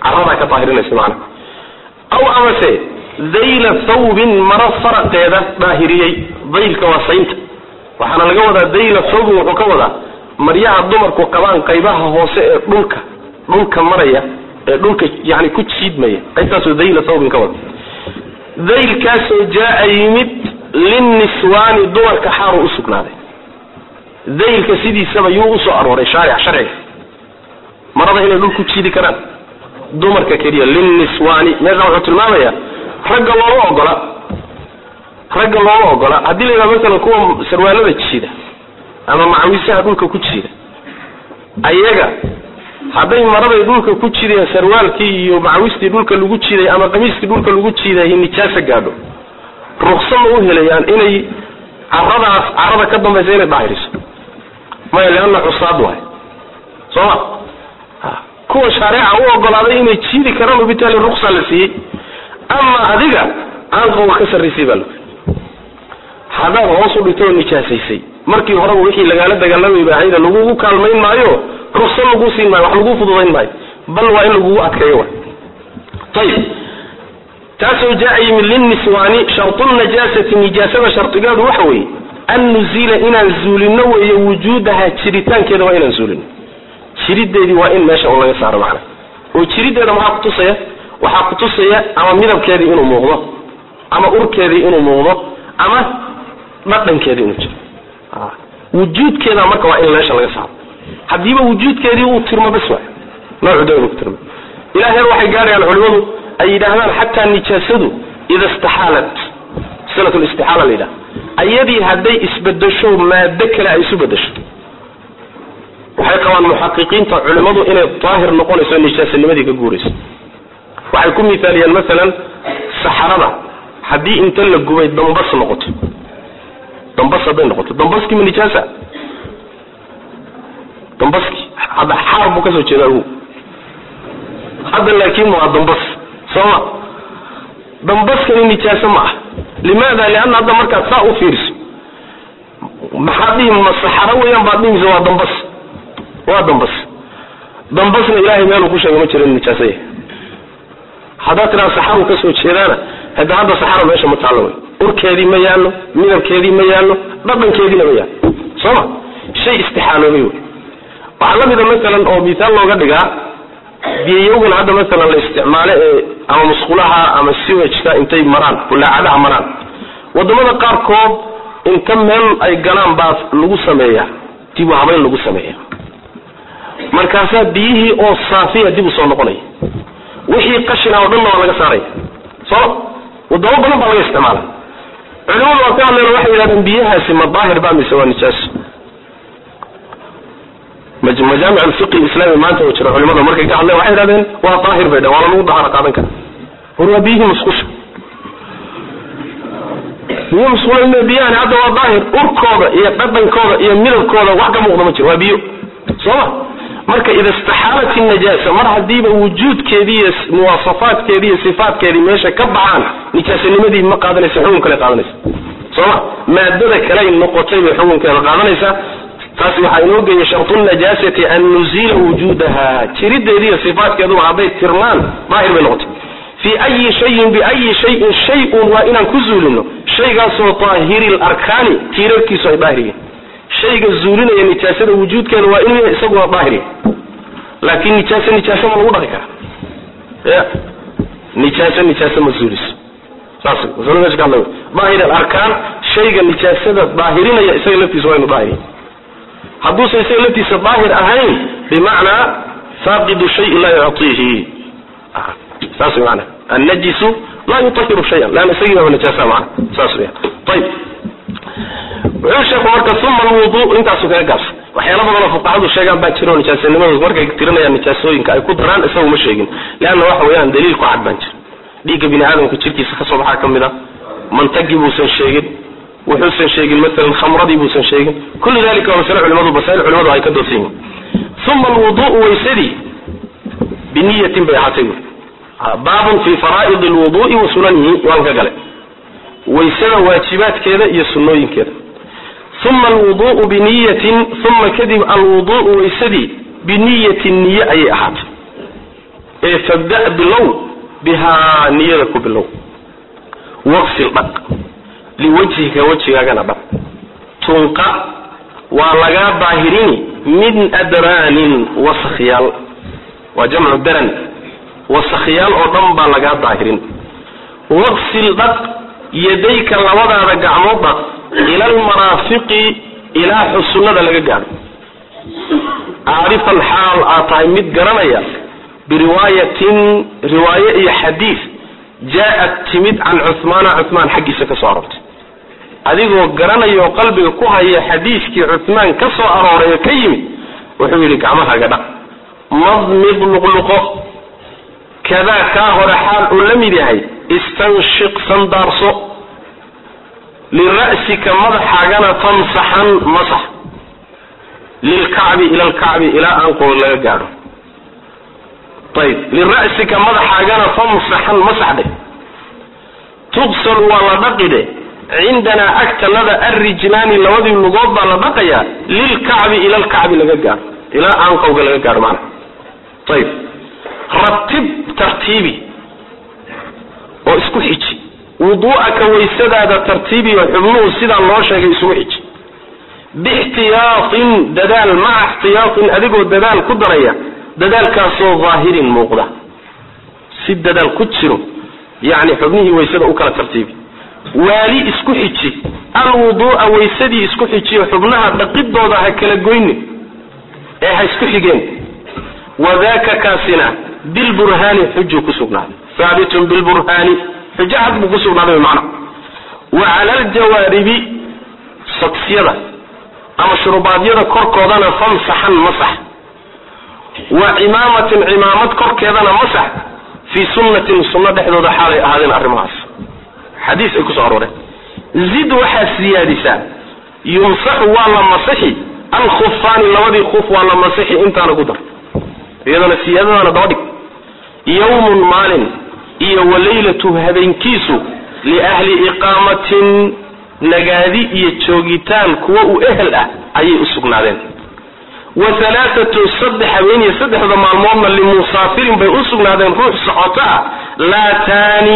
caradaa ka daahirinaysa macna aw amase dayla thawbin maro faraqeeda daahiriyey daylka waa saynta waxaana laga wadaa dayla thawbin wuxuu ka wadaa maryaha dumarku qabaan qaybaha hoose ee dhulka dhulka maraya ee dhulka yani ku jiidmaya qaybtaasoo dayla thawbin ka wada daylkaasoo jaa yimid linniswaani dumarka xaaru usugnaaday daylka sidiisaba yuu usoo arooray shaaric sharciga marada inay dhul ku jiidi karaan dumarka keliya linniswaani meesha wuxuu tilmaamaya ragga looma ogola ragga looma ogola haddii la yidhaha masalan kuwa sarwaalada jiida ama macawiisaha dhulka ku jiida ayaga hadday maraday dhulka ku jideen sarwaalkii iyo macawistii dhulka lagu jiiday ama qamiiskii dhulka lagu jiiday nijaasa gaadho ruksa ma u helayaan inay caradaas carada ka dambaysa inay daahiriso maya leanna cusaad waay sooma kuwa shaareeca u ogolaaday inay jiidi karaan bitaali ruksa la siiyey ama adiga aanqowga ka sarraysay baa lagu haddaad hoos u dhigtay oo nijaasaysay markii horeba wixii lagaala dagaalamay baahayda lagugu kaalmayn maayo ruksa lagu siin maayo wax lagu fududayn maayo bal waa in lagugu adkeeyo wa ayib taasoo jaa yimid linniswaani shartu najaasati nijaasada shardigeedu waxa weeye an nuzila inaan zuulino weeye wujuudaha jiritaankeeda waa inaan zuulino jirideedii waa in meesha un laga saaro macna oo jirideeda maxaa kutusaya waxaa kutusaya ama midabkeedii inuu muuqdo ama urkeedii inuu muuqdo ama dhadhankeedii inuu jiro wujuudkeeda marka waa in meesha laga saaro haddiiba wujuudkeedii uu tirmo bas waay noocu da inuu ku tirmo ilaa heer waxay gaarayaan culimadu ay yidhaahdaan xataa nijaasadu ida istaxaalat silat listixaala la yidhaha ayadii hadday isbedesho maado kale ay isu bedesho waxay qabaan muxaqiqiinta culimmadu inay daahir noqonayso nijaasanimadii ka guurayso waxay ku mithaaliyeen masalan saxarada haddii inta la gubay dambas noqoto dambas hadday noqoto dambaskii ma nijaasa dambaskii hadda xaar buu kasoo jeeda agu hadda laakiin waa dambas sooma dambaskani nijaaso ma ah limaada lianna hadda markaad saa u fiiriso maxaad dhihi ma saxaro weeyaan baad dhihisa waa dambas waa dambas dambasna ilaahay meeluu ku sheegay ma jiro in nijaaso yahay haddaad tidhaha saxaru kasoo jeedaana hada hadda saxara meesha ma taallo wey urkeedii ma yaallo midabkeedii ma yaallo dhadhankeediina ma yaallo sooma shay istixaaloobay wey waxaa la mida masalan oo misaal looga dhigaa biyayowgan hadda masalan la isticmaalo ee ama musqulaha ama siwajka intay maraan bulaacadaha maraan wadamada qaarkood inta meel ay galaan baa lagu sameeyaa dib u habayn lagu sameeya markaasaa biyihii oo saafiya dib u soo noqonaya wixii qashina oo dhanna waa laga saaraya soo wadamo badan baa laga isticmaala culimadu waa ka hadleen waxay yidhahdeen biyahaasi ma daahir ba mise waa nijaaso majaamic alfiqi islami maanta oo jira culimada markay ka hadleen waxay yidhahdeen waa daahir bay dhaheen waa lagu dahara qaadan kara war waa biyihii musqusha biyo musqula biyahani hadda waa daahir urkooda iyo dhadhankooda iyo midabkooda wax ka muuqda ma jiro waa biyo sooma marka ida istaxaalat najaasa mar hadiiba wujuudkeedii iyo muwaasafaadkeedii iyo sifaatkeedii meesha ka baxaan nijaasanimadii ma qaadanaysa xugun kale qaadanaysa sooma maadada kaley noqotay bay xukunkeeda qaadanaysaa taasi waxaa inoo geeyay shartu najaasati an nuzila wujuudaha jirideedii iyo sifaatkeeduba hadday tirmaan daahir bay noqotay fii ayi shayin biayi shayin shay-un waa inaan ku zuulino shaygaasoo daahiri larkaani tiirarkiisu ay daahir yihiin shayga zuulinaya nijaasada wujuudkeeda waa inuu yahay isaguna daahir yahay laakiin nijaaso nijaaso ma lagu dhaqi karaa ya nijaaso nijaaso ma zuuliso saas masalo meesha ka hadlay daahir alarkaan shayga nijaasada daahirinaya isaga laftiisa waa inuu daahir yahay hadduusan isaga laftiisa daahir ahayn bimacnaa faaqidu shayi laa yuctiihi saas way maana annajisu laa yutahiru shayan leanna isagii baaba nijaasa macna saas weya ayib wuxuu sheeku marka uma alwudu intaasu kaga gaabsan waxyaala badanoo fuqahadu sheegaan baa jiro nijaasanimadu markay tirinayaan nijaasooyinka ay ku daraan isagu ma sheegin leanna waxa weeyaan daliil ku cad baan jir dhiigga bini aadamka jirkiisa kasoo baxaa ka mid a mantagii buusan sheegin wuxuusan sheegin maalan khamradii buusan sheegin kullu dalika waa masale culimadu masail culimadu ay ka doodsan yihin uma alwuduu waysadii biniyatin bay ahaatay buuri baabun fi faraa'id alwudu'i wa sunanihi waan ka galay waysada waajibaadkeeda iyo sunnooyinkeeda uma alwudu'u biniyatin uma kadib alwudu'u waysadii biniyatin niye ayay ahaatay ee fabda' bilow bihaa niyada ku bilow waqsil dhaq liwajhika wejigaagana dhaq tunqa waa lagaa daahirini min adraanin wasakyaal waa jamcu daran wasakyaal oo dhan baa lagaa daahirin waqsil dhaq yadayka labadaada gacmood dhaq ila almaraafiqi ilaa xusunnada laga gaadho caarifan xaal aad tahay mid garanaya biriwaayatin riwaaye iyo xadiid jaa-at timid can cuhmaana cuhmaan xaggiisa ka soo aroortay adigoo garanaya oo qalbiga ku haya xadiiskii cuhmaan ka soo arooray oo ka yimid wuxuu yidhi gacmahaaga dhaq madmid luqluqo kadaa kaa hore xaal uu la mid yahay istanshiq sandaarso lira'sika madaxaagana famsaxan masax lilkacbi ila alkacbi ilaa aanqood laga gaadho ayb lira'sika madaxaagana famsaxan masaxdhe tuqsalu waa la dhaqidhe cindanaa agtanada arrijlaani labadii lugood baa la dhaqayaa lilkacbi ila alkacbi laga gaadho ilaa aanqowga laga gaadho maana ayb ratib tartiibi oo isku xiji wuduu'aka waysadaada tartiibi oo xubnuhu sidaa loo sheegay isugu xiji biixtiyaatin dadaal maca ixtiyaatin adigoo dadaal ku daraya dadaalkaasoo daahirin muuqda si dadaal ku jiro yacni xubnihii waysada u kala tartiibi waali isku xiji alwuduu'a waysadii isku xijiyo xubnaha dhaqidooda ha kala goynin ee ha isku xigeen wadaka kaasina bilburhaani xuju ku sugnaaday haabitun bilburhaani xujo cad buu ku sugnaaday macna wa cala aljawaaribi sogsyada ama shurubaadyada korkoodana famsaxan masax wa cimaamatin cimaamad korkeedana masax fii sunnatin sunno dhexdooda xaalay ahaadeen arrimahaas xadiis ay kusoo arooreen zid waxaad siyaadisaa yumsaxu waa la masixi alkhufaani labadii khuf waa la masixi intaana ku dar iyadana siyaadadana daba dhig yawmun maalin iyo walaylatu habeenkiisu liahli iqaamatin nagaadi iyo joogitaan kuwa u ehel ah ayay u sugnaadeen wa halaaatu saddex habeen iyo saddexda maalmoodna limusaafirin bay u sugnaadeen ruux socoto ah laa taani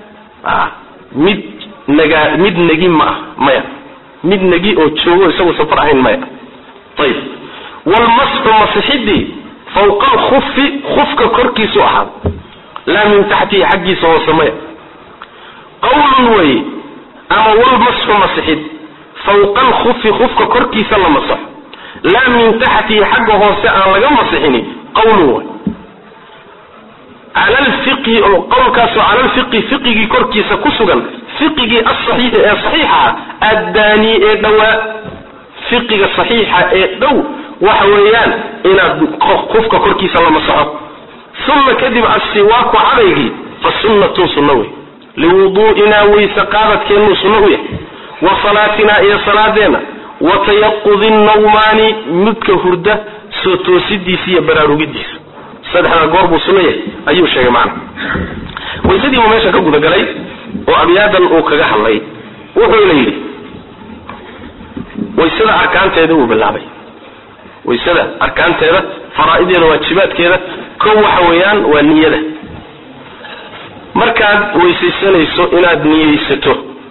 mid naga mid negi ma ah maya mid negi oo joogo isagoo safar ahayn maya ayib wlmasxu masixidii fawqa alkufi kufka korkiisu ahaada laa min taxtihi xaggiisa hoose maya qawlun wey ama walmasxu masixid fawqa alkufi kufka korkiisa la masaxo laa min taxtihi xagga hoose aan laga masixini qawlun wey cala lfiqhi qowlkaasoo cala lfiqhi fiqigii korkiisa ku sugan fiqigii asaxiixi ee saxiixa addaani ee dhowaa fiqiga saxiixa ee dhow waxa weeyaan inaad kufka korkiisa la masaxo uma kadib asiwaaku cadaygii fa sunnatun sunno wey liwuduu'inaa weyse qaadadkeennuu sunno u yahay wa salaatinaa iyo salaadeenna wa tayaqudi nawmaani midka hurda soo toosidiisa iyo baraarugidiisa saddexdaa goor buu sunno yahay ayuu sheegay macna waysadii buu meesha ka gudagalay oo abyaadan uu kaga hadlay wuxuuna yidhi waysada arkaanteeda wuu bilaabay waysada arkaanteeda faraa'ideeda waajibaadkeeda kow waxa weeyaan waa niyada markaad weysaysanayso inaad niyeysato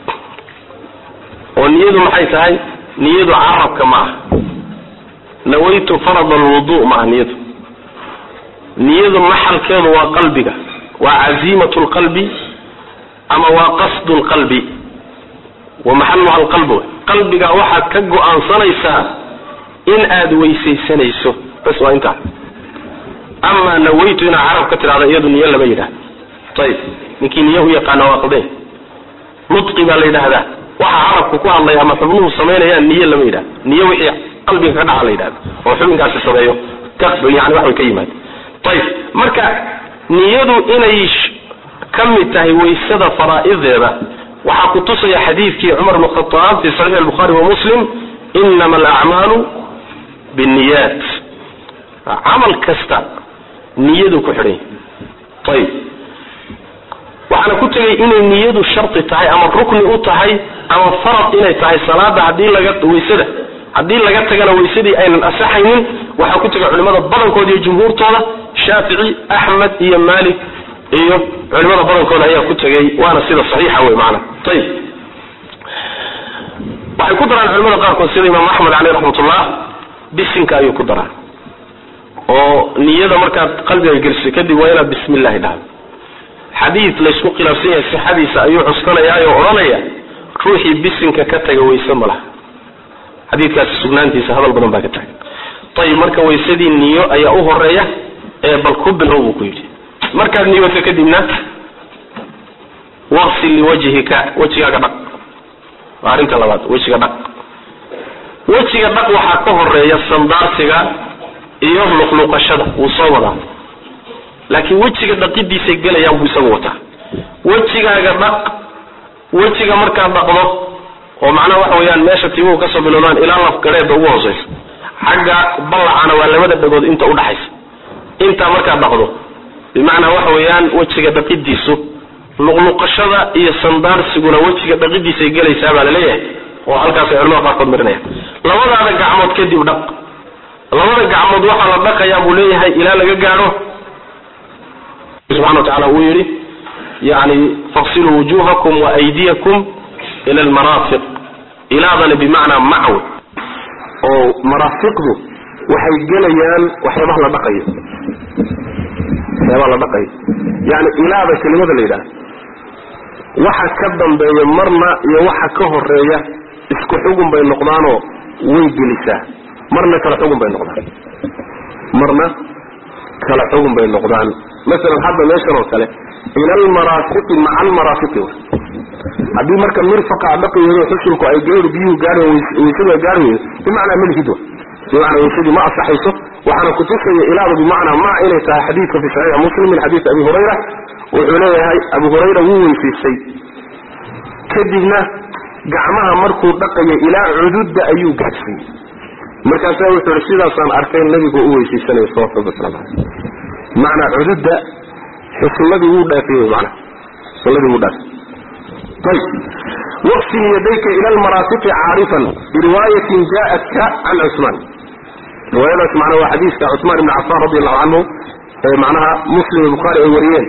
oo niyadu maxay tahay niyadu carabka ma aha nawaytu farad alwudu ma aha niyadu niyadu maxalkeedu waa qalbiga waa caziimatu lqalbi ama waa qasdu lqalbi wa maxaluha alqalb qalbiga waxaad ka go-aansanaysaa in aad weysaysanayso bas waa intaa amaa nawaytu inaad carab ka tidhahda iyadu niyo lama yidhahda ayib ninkii niyo u yaqaana waa qalday nudqi baa la yidhaahdaa waxa carabka ku hadlaya ama xubnuhu samaynayaan niyo lama yidhahda niyo wixii qalbiga ka dhaca la yidhahda oo xubinkaasi sameeyo yani wax way ka yimaada ayib marka niyadu inay ka mid tahay waysada faraa'ideeda waxaa ku tusaya xadiidkii cumar bn khaaab fi saxiix albukhaari wa muslim inama alacmaalu binniyaat camal kasta niyadu ku xidhan yahy ayib waxaana ku tegay inay niyadu shardi tahay ama rukni u tahay ama farad inay tahay salaada hadii laga waysada haddii laga tagana waysadii aynan asaxaynin waxaa ku tegay culimada badankooda iyo jumhuurtooda shaafici axmed iyo malik iyo culimada badankooda ayaa ku tegay waana sida saxiixa wey maana ayib waxay ku daraan culimada qaarkood sida imaam axmed caleyh raxmatullah bisinka ayuu ku daraa oo niyada markaad qalbiga geliso kadib waa inaad bismi illahi dhahdo xadiid laysku khilaafsan yahay sixadiisa ayuu cuskanayaayo odhanaya ruuxii bisinka ka taga wayse ma laha xadiidkaasi sugnaantiisa hadal badan baa ka taga ayib marka waysadii niyo ayaa u horeeya ee bal ku bilow buu ku yidhi markaad niyoto kadibna waqsil liwajhika wejigaaga dhaq waa arrinta labaad wejiga dhaq wejiga dhaq waxaa ka horeeya sandaarsiga iyo luqluqashada wuu soo wadaa laakiin wejiga dhaqidiisay gelayaan buu isagu wataa wejigaaga dhaq wejiga markaad dhaqdo oo macnaha waxa weeyaan meesha timuhu kasoo bilowdaan ilaa lafgareeda ugu hooseysa xagga ballacana waa labada dhagood inta udhaxaysa intaa markaad dhaqdo bimacnaa waxa weeyaan wejiga dhaqidiisu luqluqashada iyo sandaarsiguna wejiga dhaqidiisay gelaysaa baa laleeyahay oo halkaasay culamada qaarkood marinayaan labadaada gacmood kadib dhaq labada gacmood waxaa la dhaqayaa buu leeyahay ilaa laga gaadho subxana wa tacala uu yidhi yani faqsiluu wujuhakum wa aydiyakum ila almaraafiq ilaadani bimacnaa macwe oo maraafiqdu waxay gelayaan waxyaabaha la dhaqayo waxyaabaha la dhaqayo yani ilaada kelimada la yidhaha waxa ka dambeeya marna iyo waxa ka horeeya isku xugun bay noqdaanoo way gelisaa marna kala xugun bay noqdaan marna kala xugun bay noqdaan masalan hadda meeshan oo kale ila almaraafiqi maca almaraafiqi w haddii marka mirfaqa ad dhaqi weydo xusulku ay gawr biyuhu gaari waysadu ay gaari weydo bimacnaa melhid wa bimacnaa waysadii ma asaxayso waxaana kutusaya ilaadu bimacnaa ma inay tahay xadiidka fi saxiix muslim min xadiis abi hurayra wuxuu leeyahay abu hurayra wuu weysaystay kadibna gacmaha markuu dhaqayo ilaa cududda ayuu gaadhsiiyey markaasaa wuxuu i sidaasaan arkay nabigu u weysaysanaya salawatu rabbi waslamu caleyh bimacnaa cududda xusulladii wuu dhaafiyey mana xusulladii wuu dhaafiyey ayb waqsil yadayka ila almaraafiqi caarifan biriwaayatin jaatka can cusmaan riwaayadaas macnaa waa xadiiska cusmaan ibni cafaan radi allahu canhu ee macnaha muslim iyo bukhaari ay wariyeen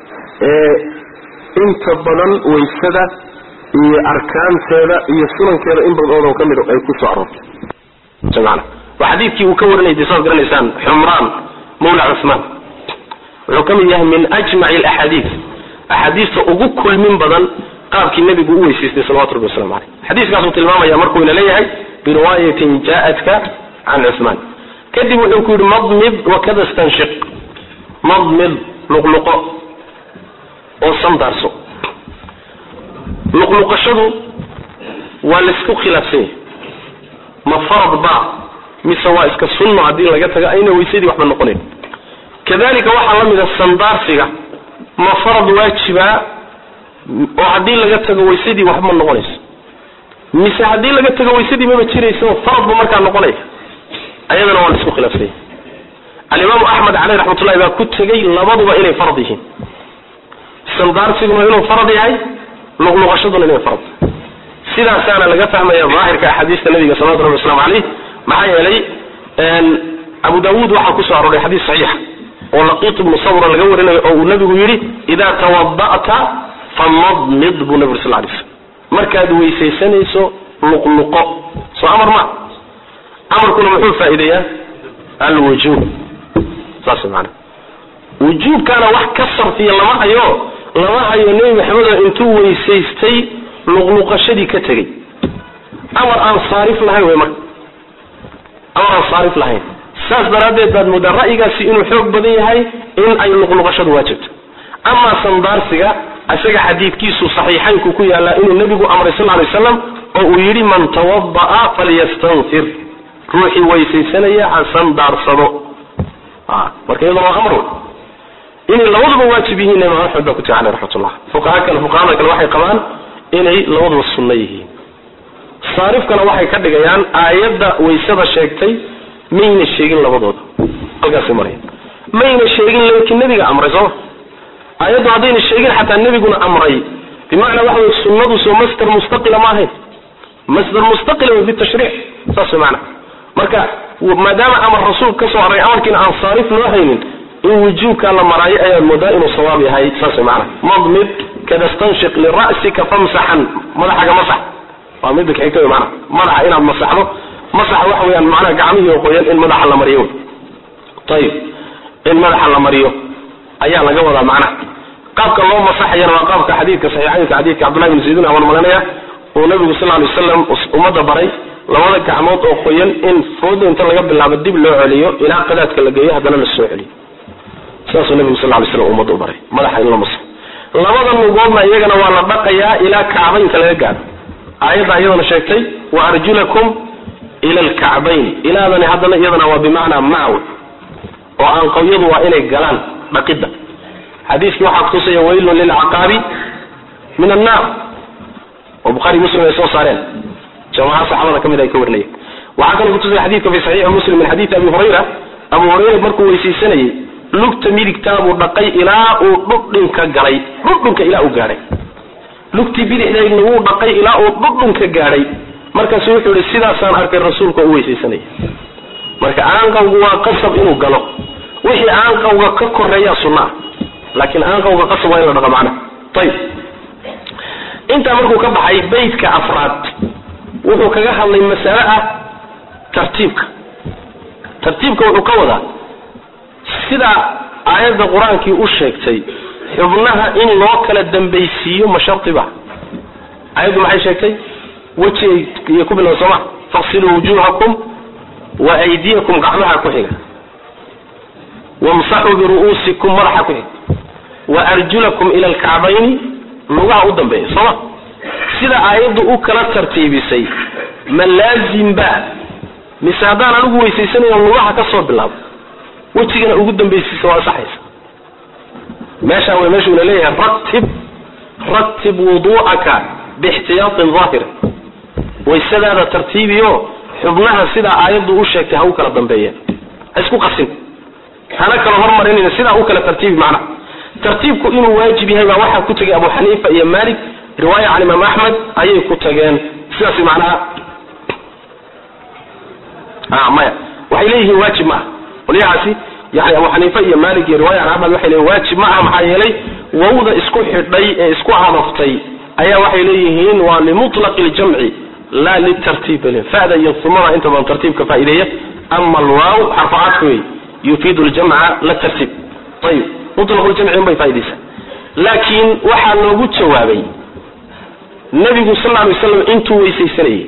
ee inta badan waysada iyo arkaanteeda iyo sunankeeda in badan oo ka mid ay ku soo aroortay waa xadiidkii uu ka warinayay saad garanaysaan xumraan mawla cusmaan wuxuu ka mid yahay min ajmaci alaxaadiid axaadiista ugu kulmin badan qaabkii nebigu u weysaystay salawatu rabbi waslamu caleyh xadiiskaasuu tilmaamaya markuu ina leeyahay biriwaayatin jaatka can cusmaan kadib wuxuu ku yidhi madmid wakada stanshiq madmid luqluqo oo sandaarso luqluqashadu waa laysku khilaafsan yahay ma farad ba mise waa iska sunno haddii laga tago ayna weysadii waxba noqonayn kadalika waxaa la mida sandaarsiga ma farad waajibaa oo haddii laga tago weysadii waxba ma noqonayso mise haddii laga tago weysadii maba jirayso faradba markaa noqonaya ayadana waa laisku khilaafsanya alimaamu axmed caleyh raxmatullahi baa ku tegey labaduba inay farad yihiin sandaarsiguna inuu farad yahay luqluqashaduna inay farad sidaasaana laga fahmaya daahirka axaadiista nabiga salawatu rabbi waslamu caleyh maxaa yeelay abu daawuud waxaa kusoo arooray xadiis saxiixa oo laqiit ibnu sabra laga warinayo oo uu nabigu yidhi idaa tawada'ta famadmid buu nabi uri sal lay slm markaad weysaysanayso luqluqo soo amar ma amarkuna muxuu faa'iideeyaa alwujuub saas maana wujuubkaana wax ka sarfiya lama hayo lama hayo nebi maxamedo intuu weysaystay luqluqashadii ka tegey amar aan saarif lahayn wey marka amar aan saarif lahayn saas daraaddeed baad moodaa ra'yigaasi inuu xoog badan yahay in ay luqluqashadu waajibto amaa sandaarsiga isaga xadiidkiisu saxiixaynku ku yaallaa inuu nebigu amray sal lay waslam oo uu yidhi man tawada'a falyastanfir ruuxii weysaysanaya ha sandaarsado marka iyaduna waa amr inay labaduba waajib yihiin imaam axmed baa ku tiri caleh raxmatullah fuqaha kale fuqahada kale waxay qabaan inay labaduba sunno yihiin saarifkana waxay ka dhigayaan aayadda waysada sheegtay mayna sheegin labadooda halkaasay maraya mayna sheegin laakiin nebiga amray sooma aayaddu haddayna sheegin xataa nebiguna amray bimacnaa waxa wey sunnadu soo masder mustaqila ma ahayn masder mustaqila way fi tashriic saas way macana marka maadaama amar rasuulka ka soo haray amarkiina aan saarif loo haynin in wujuubkaa la maraayo ayaad moodaa inuu sawaab yahay saas way macana madmid kada stanshiq lira'sika famsaxan madaxaga masax waa midda kaxigta wey macana madaxa inaad masaxdo masaxa waxa weeyaan macnaha gacmihii oo qoyan in madaxa la mariyo wey ayib in madaxa la mariyo ayaa laga wadaa macnaha qaabka loo masaxayana waa qaabka xadiidka saxiixaynka xadiidka cabdullahi bin zaydin aban malanaya uu nabigu sal lay wasalam ummadda baray labada gacmood oo qoyan in fooda inta laga bilaabo dib loo celiyo ilaa qadaadka la geeyo haddana la soo celiyo sidaasuu nabigu sal lay slam ummadda u baray madaxa in la masaxo labada lugoodna iyagana waa la dhaqayaa ilaa kacbaynka laga gaadho aayadda iyadana sheegtay wa arjulakum ila alkacbayn ilaadani haddana iyadana waa bimacnaa macaw oo aanqawyadu waa inay galaan dhaqidda xadiiskii waxaa kutusaya waylun lilcaqaabi min annaar oo buhaari muslim ay soo saareen jamaca saxaabada ka mid ay ka warinayeen waxaa kaloo kutusaya xadidka fi saxiixi muslim min xadiidi abi hurayra abu hurayra markuu weysaysanayey lugta midigtaabuu dhaqay ilaa uu dhudhinka galay dhudhunka ilaa uu gaadhay lugtii bidixdeedna wuu dhaqay ilaa uu dhudhunka gaadhay markaasu wuxuu yihi sidaasaan arkay rasuulka u weysaysanaya marka aanqawgu waa qasab inuu galo wixii aanqawga ka koreeyaa sunnaa laakiin aanqawga qasab waa in la dhaqa macnaha ayib intaa markuu ka baxay beytka afraad wuxuu kaga hadlay masale ah tartiibka tartiibka wuxuu ka wadaa sida aayadda qur-aankii u sheegtay xubnaha in loo kala dambaysiiyo ma shardiba aayaddu maxay sheegtay weji iyo ku bilow sooma faqsiluu wujuhakum wa aydiyakum gacmaha ku xiga wamsaxuu biru'uusikum madaxa ku xiga wa arjulakum ila alkacbayni lugaha u dambeeya sooma sida aayaddu u kala tartiibisay ma laazim ba mise haddaan anigu weysaysanayo lugaha ka soo bilaabo wejigana ugu dambaysiisa waa asaxaysa meeshaan way meeshuuna leeyahay ratib ratib wuduu'aka biixtiyaatin daahira waysadaada tartiibiyo xubnaha sidaa aayaddu u sheegtay ha u kala dambeeyeen ha isku qasin hana kala hormarinayna sidaa u kala tartiibi macnaha tartiibku inuu waajib yahay baa waxaa ku tegay abu xaniifa iyo malik riwaaya can imaam axmed ayay ku tageen sidaas macnaha maya waxay leeyihiin waajib maaha qolyahaasi yani abu xaniifa iyo malik iyo riwaya can axmed waxay leeyihin waajib ma aha maxaa yeelay wawda isku xidhay ee isku cadaftay ayaa waxay leeyihiin waa limutlaqi ljamci la litartiib fada iyo umada inta badan tartiibka faa'ideeya ama alwaaw xarfacaadka wey yufiidu ljamca la tartiib ayib mutlaq ljamci unbay faaideysaa laakiin waxaa loogu jawaabay nabigu sal ly waslam intuu weysaysanayay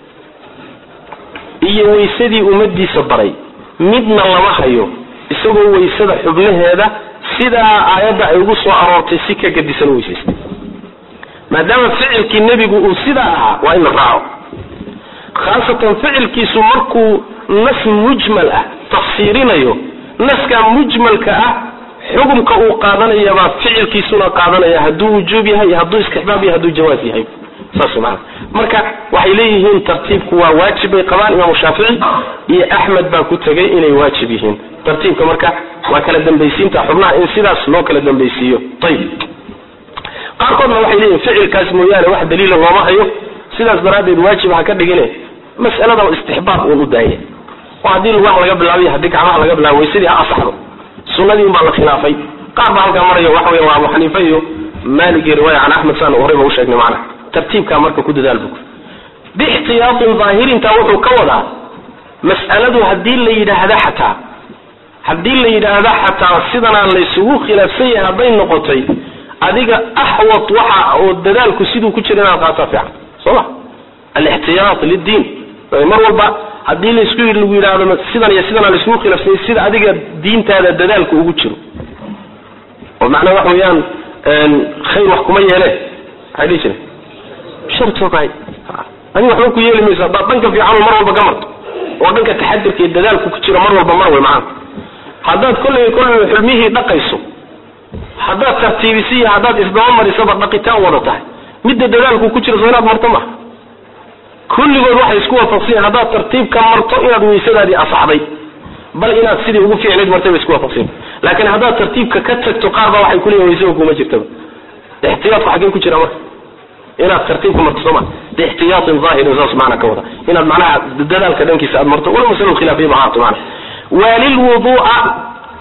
iyo weysadii ummadiisa baray midna lama hayo isagoo weysada xubnaheeda sidaa aayadda ay ugu soo aroortay si ka gadisan u weysaystay maadaama ficilkii nebigu uu sidaa ahaa waa in la raaco khaasatan ficilkiisu markuu nas mujmal ah tafsiirinayo naskaa mujmalka ah xukumka uu qaadanayabaa ficilkiisuna qaadanaya hadduu wujuub yahay hadduu istixbaab yahay hadduu jawaaz yahay saas maana marka waxay leeyihiin tartiibku waa waajib bay qabaan imaamu shaafici iyo axmed baa ku tegay inay waajib yihiin tartiibka marka waa kala dambaysiinta xubnaha in sidaas loo kala dambaysiiyo ayib qaarkoodna waxay leeyihin ficilkaas mooyaane wax daliila looma hayo sidaas daraaddeed waajib ha ka dhigine mas'alada istixbaab uun u daaya oo haddii lugaha laga bilaabiy haddii gacmaha laga bilaabo waysadii ha asaxdo sunadii un baa la khilaafay qaar baa halkaa maraya waxa weya waa abu xaniifa iyo maalik iyo riwaaya can axmed saan horeyba u sheegnay macnaha tartiibkaa marka ku dadaal bug biixtiyaatin daahirintaa wuxuu ka wadaa mas'aladu haddii la yidhaahda xataa haddii la yidhaahda xataa sidanaa laysugu khilaafsan yahay hadday noqotay adiga axwat waxa oo dadaalku siduu ku jira inaad qaataa fiican soo ma alixtiyaat liddiin mar walba haddii laisku lagu yidhaahdo sidan iyo sidana laisugu khilaafsanyay sida adiga diintaada dadaalku ugu jiro oo macnaa waxa weeyaan khayr wax kuma yeele maxay dhihi jire shar toogahay adiga waxba ku yeeli mayso haddaad dhanka fiican mar walba ka marto oo dhanka taxadirka iyo dadaalku ku jiro mar walba mar wey macana haddaad kolley kolley xulmihii dhaqayso haddaad tartiibisi iyo haddaad isdaba marisaba dhaqitaan wada tahay midda dadaalku ku jiro soo inaad marto maha kulligood waxay isku waafaqsanyahin haddaad tartiibka marto inaad weysadaadii asaxday bal inaad sidii ugu fiicnayd martay ba isku waafaqsanya laakiin haddaad tartiibka ka tagto qaar baa waxay kuleeyihin weysada kuma jirtaba ixtiyaadku xaggee ku jira marka inaad tartiibka marto sooma biixtiyaatin zaahirin saas macna ka wada inaad macnaha dadaalka dhankiisa aad marto wala masalo khilaafiya ba ahaato macna waalilwuduu'a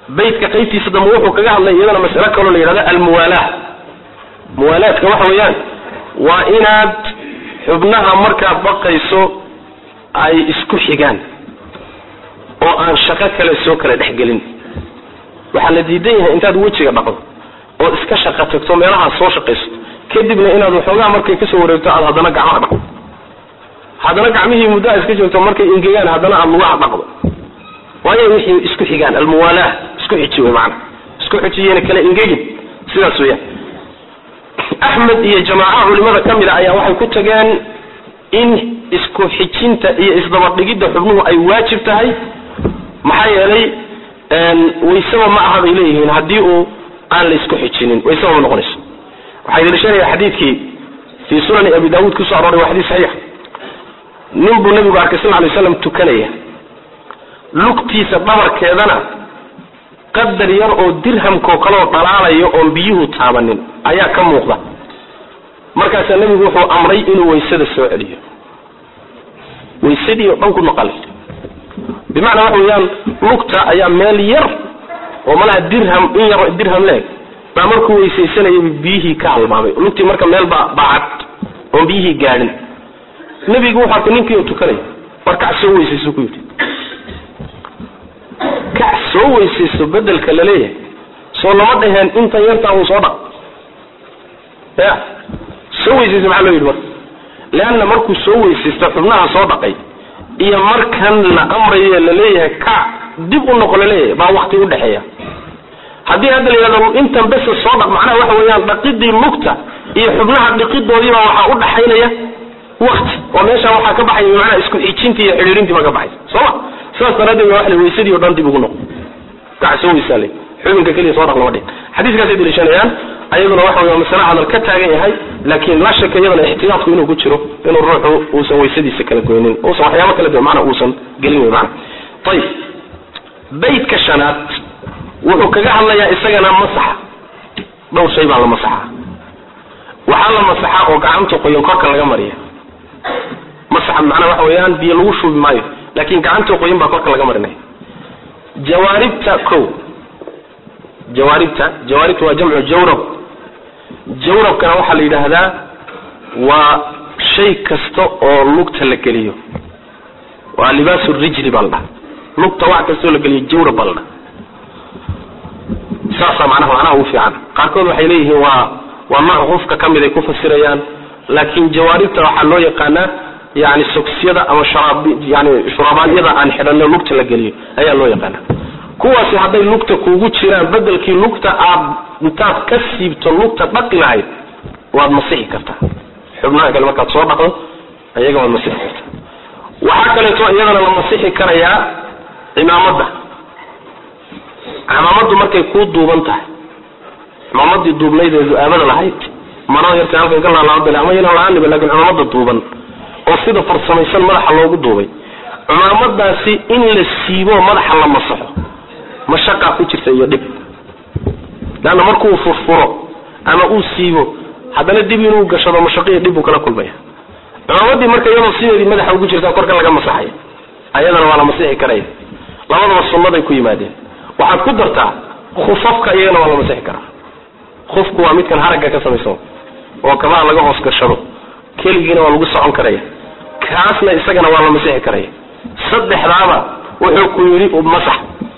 baytka qaybtiisa dambe wuxuu kaga hadlay iyadana mas'alo kaloo la yidhahdo almuwaalaah muwaalaadka waxa weeyaan waa inaad xubnaha markaad baqayso ay isku xigaan oo aan shaqo kale soo kala dhexgelin waxaa la diidan yahay intaad wejiga dhaqdo ood iska shaqo tagto meelahaas soo shaqayso kadibna inaad waxoogaa markay kasoo wareegto aad haddana gacmaha dhaqdo haddana gacmihii muddo a iska joogto markay ingegaan haddana aad lugaha dhaqdo waayo wixii isku xigaan almuwaalaah isku xiji wey maana isku xijiyena kala ingegin sidaas weeyaan axmed iyo jamaacaha culimada ka mid a ayaa waxay ku tageen in isku xijinta iyo isdabadhigidda xubnuhu ay waajib tahay maxaa yeelay waysaba ma aha bay leeyihiin haddii uu aan la isku xijinin waysaba ma noqonayso waxaa daliishanaya xadiidkii fii sunani abi daawuud kusoo arooray waa xadiis saxiix nin buu nabigu arkay sal lay slam tukanaya lugtiisa dhabarkeedana qadar yar oo dirhamkoo kaleoo dhalaalayo oon biyuhu taabanin ayaa ka muuqda markaasaa nebigu wuxuu amray inuu waysada soo celiyo waysadii oo dhan ku noqalay bimacnaa waxa weeyaan lugta ayaa meel yar oo malaha dirham in yar dirham leeg baa markuu weysaysanayay biyihii ka halmaamay lugtii marka meel baa baacad oon biyihii gaadhin nebigu wuxuu arkay ninkii oo tukanaya war kac soo weysayso ku yidhi kac soo weysayso bedelka laleeyahay soo lama dhaheen intan yartaa uu soo dhaq ya soo weysaysa maxaa loo yidhi marka leanna markuu soo weysaysta xubnaha soo dhaqay iyo markan la amrayo laleeyahay kac dib u noqo laleeyahay baa wakti udhexeeya haddii hadda la yidhahdo intan besa soo dhaq macnaha waxa weeyaan dhaqidii lugta iyo xubnaha dhiqidoodiiba waxaa udhaxaynaya wakti oo meesha waxaa ka baxaya macnaha isku xijintii iyo xidhiirintii baa ka baxaysa sooma sidaas daraaddeed waa la weysadii o dhan dib ugu noqo kac soo weysaale xubinka keliya soo dhaq lama dhihin xadiiskaasay daliishanayaan ayaduna waxa wey masale hadal ka taagan yahay laakiin la shaka iyadana ixtiyaadku inuu ku jiro inuu ruuxu uusan weysadiisa kala goynin uusan waxyaabo kala duwan macnaa uusan gelin wey macna ayib baydka shanaad wuxuu kaga hadlayaa isagana masaxa dhowr shay baa la masaxaa waxaa la masaxaa oo gacanta qoyan korka laga mariya masaxa macnaa waxa weeyaan biyo lagu shubi maayo laakiin gacanta qoyan baa korka laga marinaya jawaaribta ko jawaaribta jawaaribta waa jamcu jawrab jawrabkana waxaa la yidhaahdaa waa shay kasta oo lugta la geliyo waa libaasu rijli baa la dhaha lugta wax kastoo la geliyo jawrab baa la dhaha saasaa macnaha macnaha ugu fiican qaarkood waxay leeyihiin waa waa nooc qofka ka mid ay ku fasirayaan laakiin jawaaribta waxaa loo yaqaanaa yani sogsiyada ama sharaab yani shurabaadyada aan xidhanno lugta la geliyo ayaa loo yaqaana kuwaasi hadday lugta kuugu jiraan bedelkii lugta aad intaad ka siibto lugta dhaqi lahayd waad masixi kartaa xubnaha kale markaad soo dhaqdo ayaga waad masixi kartaa waxaa kaleeto iyadana la masixi karayaa cimaamadda cimaamadu markay kuu duuban tahay cimaamadii duubnayd ee du-aabada lahayd marada yarta halkan ka laalaabale ama yana la-aaniba lakin cimaamada duuban oo sida farsamaysan madaxa loogu duubay cimaamadaasi in la siibo madaxa la masaxo mashaqaa ku jirta iyo dhib leanna markuu furfuro ama uu siibo haddana dib inuu gashado mashaqiyo dhib buu kala kulmaya cimaamadii marka iyadoo sideedii madaxa ugu jirta korka laga masaxaya ayadana waa la masixi karaya labadaba sunnaday ku yimaadeen waxaad ku dartaa khufafka iyagana waa la masixi karaa khufku waa midkan haragga ka samaysan oo kabaha laga hoos gashado keligiina waa lagu socon karaya kaasna isagana waa la masixi karaya saddexdaaba wuxuu ku yidhi masax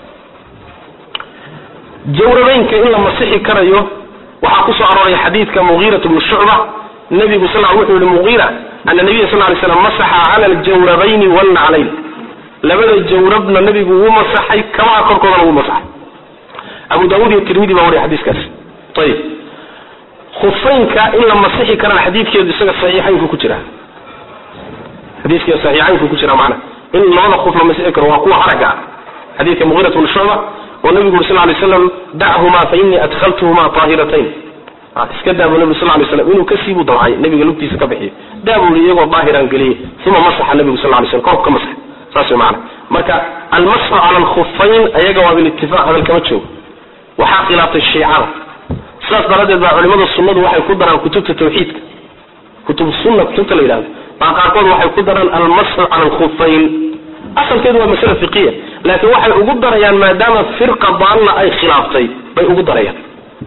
jawrabeynka in la masixi karayo waxaa kusoo arooray xadiidka mugiirat bnu shucba nabigu sal wuxuu yihi mugiira ana nabiya sal lay slam masaxa cala aljawrabayni walnaclayn labada jawrabna nabigu wuu masaxay kabaha korkoodana wuu masaxay abu daawud iyo tirmidi baa wariya xadiiskaas ayib khufaynka in la masixi karana xadiidkeedu isaga saxiixaynku ku jira xadiiska saxiixaynku ku jira macna in labada khuf la masixi karo waa kuwa haragga ah xadiidka mugiirat bnu shucba oo nabigu uri sal lay slam dachuma fa inii adkhaltuhuma aahiratayn iska daabuu nabigu sal lay slam inuu kasiibuu damcay nabiga lugtiisa ka bixiyo daabuu iyagoo daahiraan geliyey uma masaxa nabigu sal lay slam korku ka masax saas way macana marka almasxu cala alkhufayn ayaga waa bilitifaaq hadal kama joogo waxaa khilaaftay shiicada sidaas daraaddeed baa culimada sunnadu waxay ku daraan kutubta tawxiidka kutub sunna kutubta la yidhahdo baa qaarkood waxay ku daraan almasxu cala alkhufayn asalkeedu waa masale fiqiya laakiin waxay ugu darayaan maadaama firqa daalla ay khilaaftay bay ugu darayaan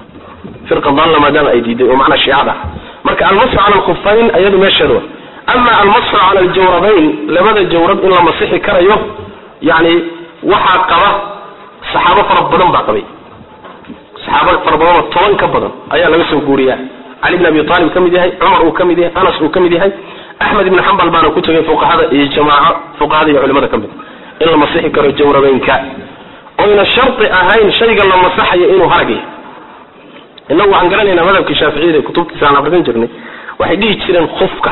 firqa daalla maadaama ay diiday oo macnaa shiicada marka almasxu cala alkhufayn iyadu meesheeda wa ama almasxu cala aljawrabayn labada jawrab in la masixi karayo yani waxaa qaba saxaabo fara badan baa qabay saxaabo fara badanoo toban ka badan ayaa laga soo guuriyaa cali bn abi aalib ka mid yahay cumar uu ka mid yahay anas uu ka mid yahay axmed ibn xambal baana ku tegay fuqahada iyo jamaaco fuqahada iyo culimada ka mid in la masixi karo jawrabeynka oyna shardi ahayn shayga la masaxayo inuu harag yahay inagu waxaan garanaynaa madhabka shaaficiyada ee kutubtiisa aan akhrisan jirnay waxay dhihi jireen khufka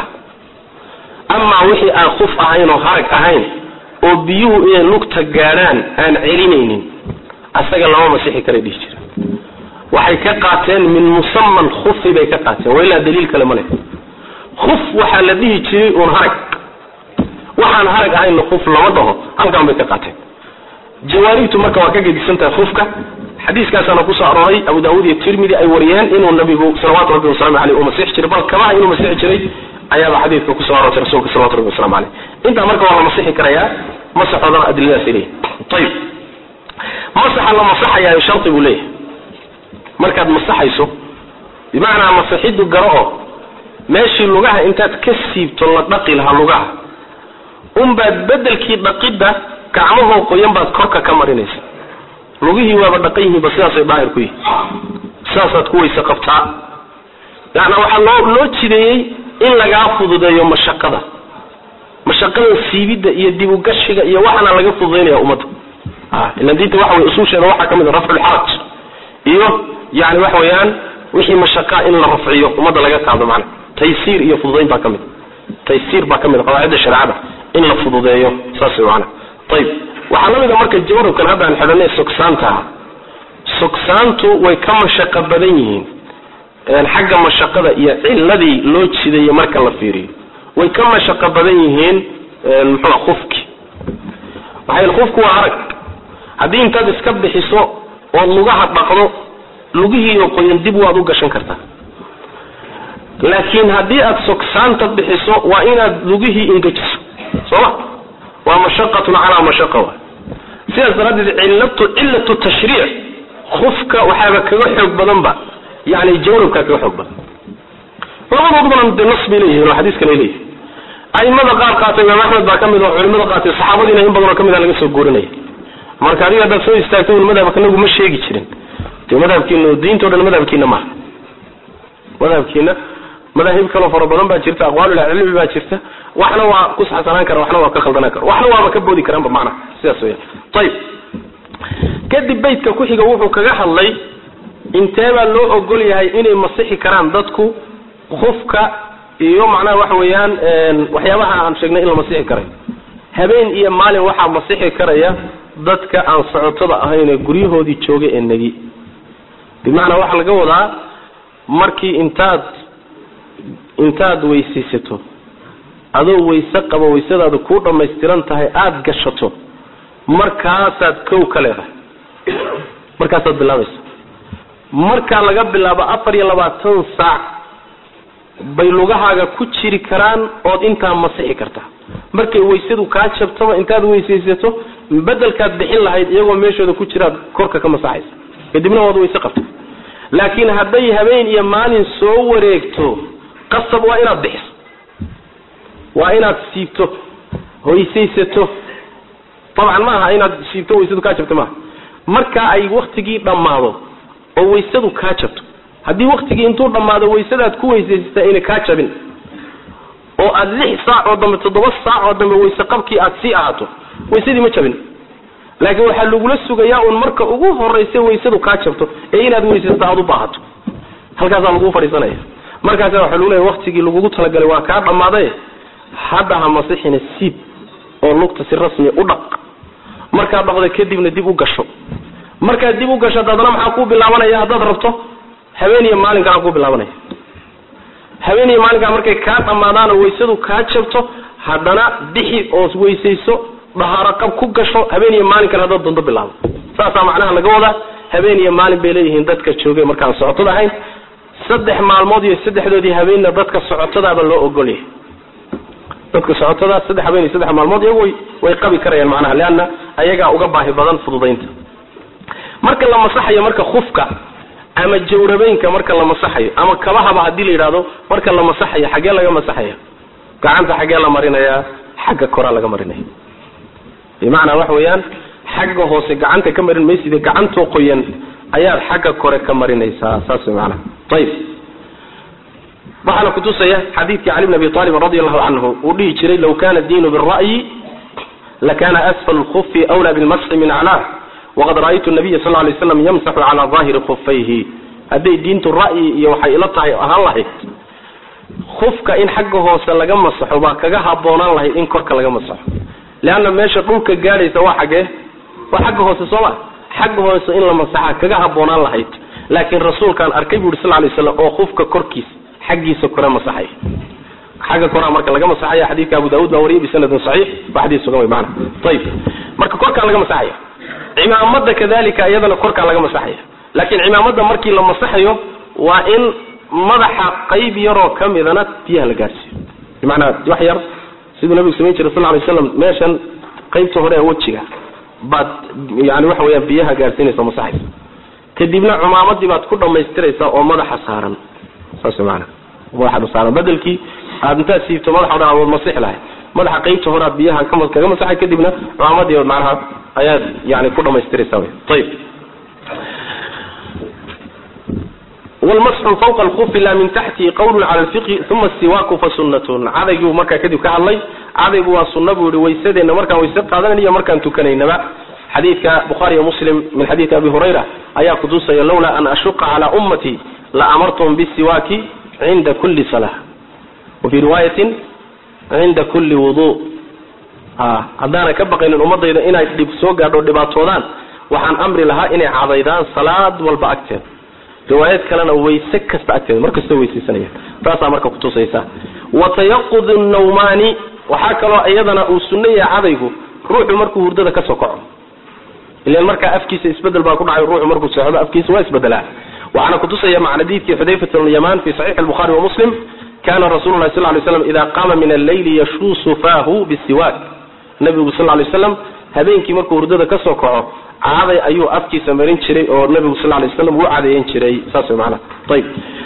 amaa wixii aan khuf ahayn oo harag ahayn oo biyuhu inay lugta gaadhaan aan celinaynin asaga lama masixi karay dhihi jireen waxay ka qaateen min musaman khufi bay ka qaateen wa ilaa daliil kale ma leh khuf waxaa la dhihi jiray uun harag waxaan harag ahaynna khuf lama dhaho halkaan bay ka qaateen jawaaribtu marka waa ka gedisan tahay khufka xadiiskaasaana kusoo arooray abu daawud iyo tirmidi ay wariyeen inuu nabigu salawaatu rabbi wasalaamu aleyh uu masixi jiray bal kabaha inuu masixi jiray ayaaba xadiidka kusoo aroortay rasuulka salawatu rabbi wasalamu aleyh intaa marka waa la masixi karayaa masaxoodana adiladaas leeyahay ayib masaxa la masaxayaayo shardi buu leeyahay markaad masaxayso bimacnaa masaxiddu garo oo meeshii lugaha intaad ka siibto la dhaqi lahaa lugaha unbaad bedelkii dhaqidda gacmahoo qoyan baad korka ka marinaysa lugihii waaba dhaqan yihiinba sidaasay daahir ku yihin sidaasaad ku weyse qabtaa yaana waxaa loo loo jideeyey in lagaa fududeeyo mashaqada mashaqada siibidda iyo dibugashiga iyo waxaana laga fududaynaya ummadda ilan diinta waxa wey usuusheeda waxaa ka mid a rafculxaraj iyo yani waxa weeyaan wixii mashaqaa in la rafciyo ummadda laga qaado macna taysiir iyo fududayn baa ka mid taysiir baa ka mid qawaacidda shareecada in la fududeeyo saas wey macna ayib waxaa la mid a marka jawarabkan hadda aan xidhanay sogsaantaha sogsaantu way ka mashaqo badan yihiin xagga mashaqada iyo ciladii loo jidayo marka la fiiriyo way ka mashaqo badan yihiin muxua khufki waxay khufku waa arag haddii intaad iska bixiso ood lugaha dhaqdo lugihiiyo qoyan dib waad u gashan kartaa laakiin haddii aad sogsaanta bixiso waa inaad lugihii ingejiso sooma waa mashaqatun calaa mashaqa wa sidaas daraaddeed cilatu cilatu tashriic khufka waxaaba kaga xoog badanba yani jawrabkaa kaga xoog badan labadoodubana de nas bay leeyihin oo xadiiskan ay leeyihin aimada qaar qaatay imaam axmed baa ka mid oo culimada qaatay saxaabadiina in badanoo ka mid a laga soo guurinaya marka adiga haddaad soo istaagto un madhabka nagu ma sheegi jirin de madhabkiina diintao dhan madhabkiina maaha madhabkiina madaahib kaloo fara badan baa jirta aqwaalulcilmi baa jirta waxna waa ku saxsanaan kara waxna waa ka khaldanaan kara waxna waaba ka boodi karaanba macnaha sidaas weya ayib kadib beytka ku-xiga wuxuu kaga hadlay intee baa loo ogol yahay inay masixi karaan dadku khufka iyo macnaha waxa weeyaan waxyaabaha aan sheegnay in la masixi karay habeen iyo maalin waxaa masixi karaya dadka aan socotada ahayn ee guryahoodii jooga ee negi bimacnaa waxaa laga wadaa markii intaad intaad weysaysato adoo wayse qabo waysadaadu kuu dhammaystiran tahay aada gashato markaasaad kow ka leedahay markaasaad bilaabaysa markaa laga bilaabo afar iyo labaatan saac bay lugahaaga ku jiri karaan ood intaa masixi kartaa markay waysadu kaa jabtaba intaad weysaysato bedelkaad bixin lahayd iyagoo meeshooda ku jiraad korka ka masaxaysa kadibna waad wayse qabta laakiin hadday habeen iyo maalin soo wareegto qasab waa inaad bixiso waa inaad siibto hoysaysato dabcan maaha inaad siibto waysadu kaa jabto maaha markaa ay waktigii dhammaado oo waysadu kaa jabto haddii waktigii intuu dhammaado waysadaad ku weysaysataa ayna kaa jabin oo aad lix saac oo dambe toddoba saac oo dambe wayse qabkii aad sii ahaato waysadii ma jabin laakiin waxaa lagula sugayaa un marka ugu horaysa waysadu kaa jabto ee inaad weysaysato aad u baahato halkaasaa laguu fadhiisanaya markaasa waxaa lagu leeya waktigii lagugu talagalay waa kaa dhammaaday hadda ha masixina siib oo lugta si rasmi u dhaq markaad dhaqdo kadibna dib u gasho markaad dib u gasho haddana maxaa kuu bilaabanaya haddaad rabto habeen iyo maalinkaana kuu bilaabanaya habeen iyo maalinkaa markay kaa dhammaadaan oo waysadu kaa jabto haddana bixi oo weysayso dhahaaro qab ku gasho habeen iyo maalinkan haddaad doonto bilaabo saasaa macnaha laga wadaa habeen iyo maalin bay leeyihiin dadka joogay markaan socotada ahayn saddex maalmood iyo saddexdoodii habeenna dadka socotadaaba loo ogolyahay dadka socotada saddex habeen iyo saddex maalmood iyagu way way qabi karayaan macnaha leanna ayagaa uga baahi badan fududaynta marka la masaxayo marka khufka ama jawrabeynka marka la masaxayo ama kabahaba haddii la yidhahdo marka la masaxayo xaggee laga masaxaya gacanta xaggee la marinayaa xagga koraa laga marinaya bimacnaa waxa weeyaan xagga hoose gacanta ka marin mayside gacantoo qoyan ayaad xagga kore ka marinaysaa saas way macnaha ayib waxaana kutusaya xadiidkii cali bn abi aalibin radi allahu canhu uu dhihi jiray law kana diinu bira'yi lakana asfal lkufi wlaa bilmasxi min aclaah waqad ra'aytu nabiya sal lay slam yamsaxu calaa daahiri khufayhi hadday diintu ra'yi iyo waxay ila tahay ahaan lahayd kufka in xagga hoose laga masaxo baa kaga haboonaan lahayd in korka laga masaxo leanna meesha dhulka gaadhaysa waa xaggee waa xagga hoose sooma xagga hoose in la masaxa kaga haboonaan lahayd laakiin rasuulkaan arkay bu uri sal lay slam oo kufka korkiisa xaggiisa kore masaxaya xagga koraa marka laga masaxaya xadiidka abu daawud baa wariyay bisanadin saxiix waa xadiis sugan wey maana ayib marka korkaa laga masaxaya cimaamada kadalika iyadana korkaa laga masaxaya laakiin cimaamada markii la masaxayo waa in madaxa qayb yaroo ka midana biyaha la gaadhsiiyo bimacnaa wax yar siduu nabigu samayn jiray sal lay slam meeshan qaybta hore ee wejiga baad yani waxa weyaan biyaha gaadhsiinaysa masaxaysa kadibna cumaamadii baad ku dhamaystiraysaa oo madaxa saaran saas maana madaxa saaran bedelkii aad intaad siibto madaxa o dhan aad masixi lahay madaxa qaybta hore aad biyaha kaga masaxay kadibna cumaamadii macnaha ayaad yani ku dhamaystiraysaa wy ayib wlmasxu fawqa alkufi la min taxtihi qawlun cala lfiqhi uma siwaaku fa sunnatun cadaygiibu markaa kadib ka hadlay cadaygu waa sunna buu yihi waysadeenna markaan wayse qaadanayna iyo markaan tukanaynaba xadiidka bukhaariyo muslim min xadiidi abi hurayra ayaa kutusaya lawlaa an ashuqa cala ummati la amartum bisiwaaki cinda kuli sala wafii riwaayatin cinda kuli wudu haddaana ka baqaynin ummadayda inay dhib soo gaadho dhibaatoodaan waxaan amri lahaa inay cadaydaan salaad walba agteeda riwaayad kalena wayse kasta agteeda markastoo weysaysanayaan taasaa marka kutusaysa wa tayaqud nawmaani waxaa kaloo iyadana uu sunno yahay cadaygu ruuxu markuu hurdada kasoo kaco ilan markaa afkiisa isbedel baa ku dhacay ruuxu markuu seexdo afkiisa waa isbedelaa waxaana kutusaya maca xadiidkii xudayfat lyaman fi saxiix albukhaari wa muslim kana rasulu lahi sal lay slam ida qaama min alleyli yashuusu faahu bisiwaak nabigu sal lay slam habeenkii markuu hurdada kasoo kaco caday ayuu afkiisa marin jiray oo nabigu sal lay slam uu cadeeyan jiray saas way macnaha ayib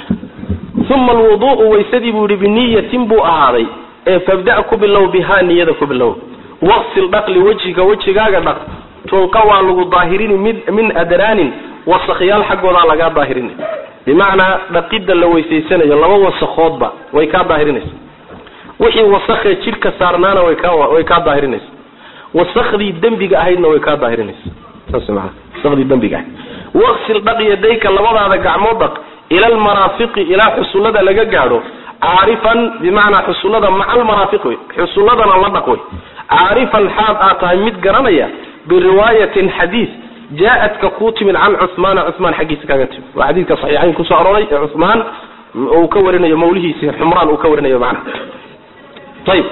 uma alwudu'u waysadii buu yihi biniyatin buu ahaaday ee fabda' ku bilow bihaa niyada ku bilow waqsil dhaqli wejhiga wejigaaga dhaq tunqa waa lagu daahirini mid min adraanin wasakyaal xaggoodaa lagaa daahirinay bimacnaa dhaqidda la weysaysanayo laba wasakhoodba way kaa daahirinaysa wixii wasakee jidhka saarnaana way kaa way kaa daahirinaysa wasakdii dembiga ahaydna way kaa daahirinaysa saas maana wasakdii dembiga ahayd waqsil dhaq yadayka labadaada gacmood dhaq ila almaraafiqi ilaa xusullada laga gaadho caarifan bimacnaa xusullada maca almaraafiq wey xusulladana la dhaq wey caarifan xaad aad tahay mid garanaya biriwaayatin xadiis jaa-adka kuu timid can cuhmaana cuhmaan xaggiisa kaaga timid waa xadiidka saxiixayn kusoo arooray ee cuhmaan uu ka warinayo mawlihiisi xumraan uu ka warinayo macnaha ayib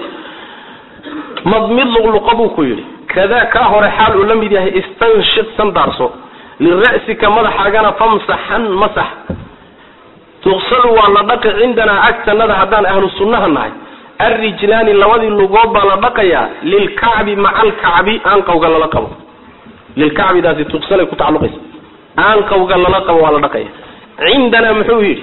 madmid luqluqa buu ku yidhi kadaa kaa hore xaal uu la mid yahay istanshiq sandaarso lira'sika madaxaagana famsaxan masax tuqsalu waa la dhaqi cindanaa agtanada haddaan ahlu sunnaha nahay alrijlaani labadii lugood baa la dhaqayaa lilkacbi maca alkacbi aanqawga lala qabo lilkacbidaasi tuqsalay ku tacaluqaysa aanqawga lala qabo waa la dhaqaya cindanaa muxuu yidhi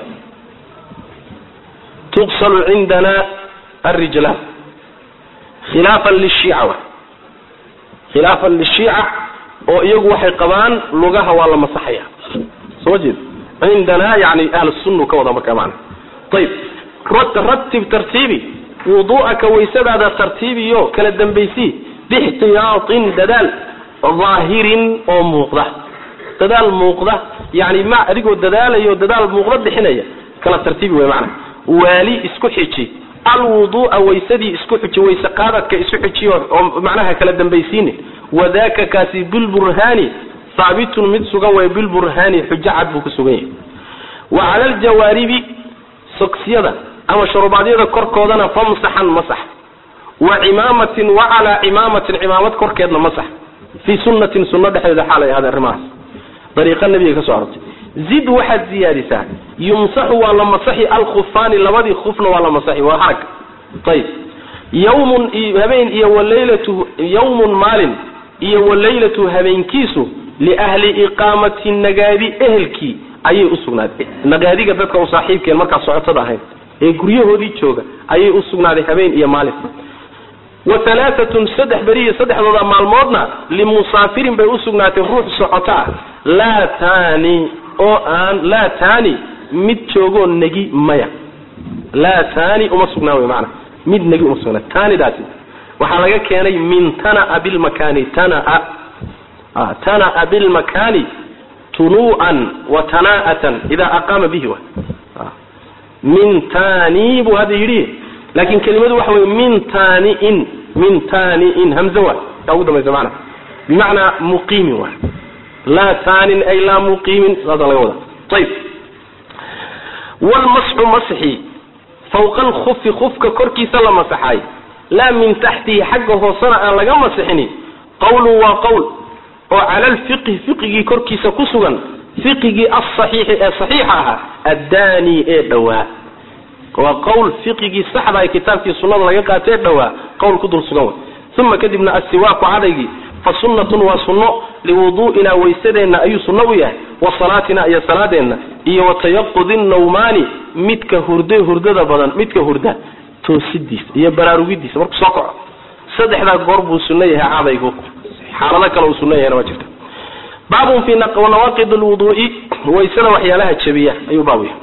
tuqsalu cindanaa alrijlaan khilaafan lishiica wa khilaafan lishiica oo iyagu waxay qabaan lugaha waa la masaxaya soo jeed cindanaa yani ahlusunnu ka wada markaa macana ayib ratib tartiibi wudu'aka waysadaada tartiibiyo kala dambaysii bixtiyaatin dadaal daahirin oo muuqda dadaal muuqda yani ma adigoo dadaalayo dadaal muuqda bixinaya kala tartiibi way macana waali isku xiji alwudu'a waysadii isku xiji wayse qaadadka isku xijiyo oo macnaha kala dambaysiine wadaka kaasi bilburhaani haabitun mid sugan way bilburhaani xujo cad buu ku sugan yahay wa cala aljawaaribi sogsiyada ama sharubaadyada korkoodana famsaxan masax wa cimaamatin wa calaa cimaamatin cimaamad korkeedna masax fii sunnatin sunno dhexdeeda xaalay ahaade arrimahaas dariiqa nabiga ka soo arortay zid waxaad ziyaadisaa yumsaxu waa la masaxi alkhufaani labadii khufna waa la masaxi waa harag ayib yawmun habeen iyo walaylatu yawmun maalin iyo walaylatu habeenkiisu liahli iqaamati nagaadi ehelkii ayay usugnaaday nagaadiga dadka u saaxiibkeen markaa socotada ahayn ee guryahoodii jooga ayay usugnaaday habeen iyo maalin wa halaaatun saddex beriyo saddexdooda maalmoodna limusaafirin bay usugnaatay ruux socoto ah laa taani oo aan laa taani mid joogoo negi maya laa taani uma sugnaa wey maana mid negi uma sugnaa taanidaasi waxaa laga keenay min tanaa bilmakaani tanaa tanaa bilmakaani tunuu'an wa tanaa'atan idaa aqaama bihi wa min taani buu hadda yidhi laakin kelimadu waxa wey min taaniin min taaniin hamze wa taa ugu dambaysa maana bimacnaa muqiimin wa laa taanin ay laa muqiimin saasa laga wada ayib wlmasxu masxi fawqa alkufi kufka korkiisa la masaxaay laa min taxtihi xagga hoosena aan laga masixini qawlun waa qowl oo cala alfiqhi fiqigii korkiisa ku sugan fiqigii alsaxiixi ee saxiixa ahaa addaani ee dhowaa waa qowl fiqigii saxda ee kitaabkii sunnada laga qaatee dhowaa qowl ku dul sugan way uma kadibna assiwaaku cadaygii fa sunnatun waa sunno liwuduu'ina waysadeenna ayuu sunno u yahay wa salaatina iyo salaadeenna iyo wa tayaqudi nawmaani midka hurda hurdada badan midka hurda toosidiisa iyo baraarugidiisa markuu soo kaco saddexdaa goor buu sunno yahay cadaygu xaalado kale uu sunno yahayna waa jirta baabun fi nawaaqid lwuduu'i waysada waxyaalaha jabiya ayuu baab yahay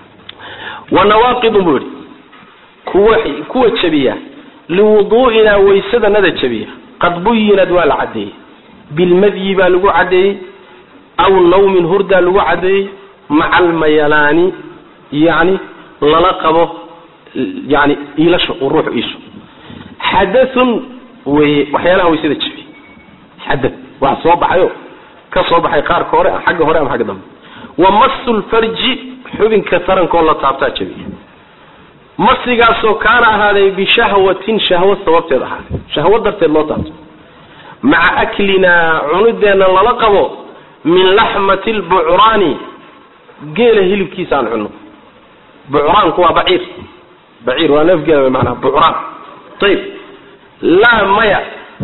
wa nawaaqidun buu yihi kuwa kuwa jabiya liwuduu'ina waysadanada jabiya qad buyinad waa la caddeeyey bilmadyi baa lagu caddeeyey aw nawmin hurdaa lagu caddeeyey maca almayalaani yani lala qabo yani iilasho uu ruuxu iisho xadathun weye waxyaalaha waysada jabiya xadath wax soo baxayo ka soo baxay qaarka hore xagga hore ama xagga dambe wa masu lfarji xubinka tarankoo la taabtaa jabiya masigaasoo kaana ahaaday bishahwatin shahwo sababteed ahaaday shahwo darteed loo taabto maca aklinaa cunideenna lala qabo min laxmati lbucraani geela hilibkiisa aan cunno bucraanku waa baciir baciir waa neef geela manaa bucraan ayib laa maya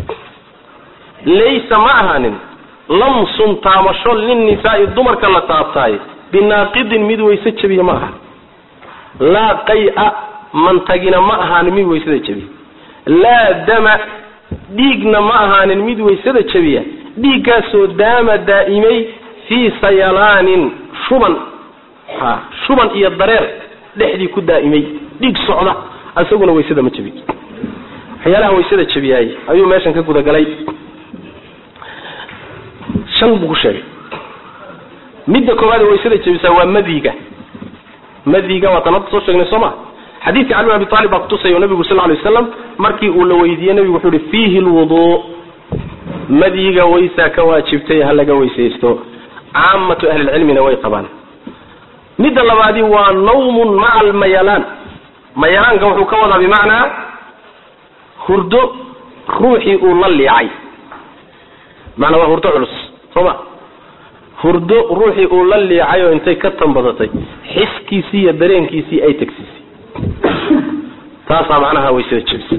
laysa ma ahaanin lamsun taamasho linnisaai dumarka la taabtaay binaaqidin mid wayse jabiya ma aha laa qay-a mantagina ma ahaanin mid waysada jabiya laa dama dhiigna ma ahaanin mid waysada jabiya dhiiggaasoo daama daa'imay fii sayalaanin shuban ha shuban iyo dareer dhexdii ku daa'imay dhiig socda isaguna waysada ma jabiy waxyaalaha waysada jabiyaay ayuu meeshan ka gudagalay shan buu ku sheegay midda koowaad ee waysada jabisaa waa madiga madiga waa tan hadda soo sheegnay soo ma xadiidka cali bin abi talib baa kutusaya o nabigu sal lay waslam markii uu la weydiiyey nabigu wuxuu ihi fiihi lwuduu madiga waysaa ka waajibtay ha laga weysaysto caamatu ahlilcilmina way qabaan midda labaadi waa nawmun maca almayalaan mayalaanka wuxuu ka wadaa bimacnaa hurdo ruuxii uu la liicay maanaa waa hurdo culus soo ma hurdo ruuxii uu la liicay oo intay ka tanbadatay xiskiisii iyo dareenkiisii ay tagsiisay taasaa macnaha waysada jebisa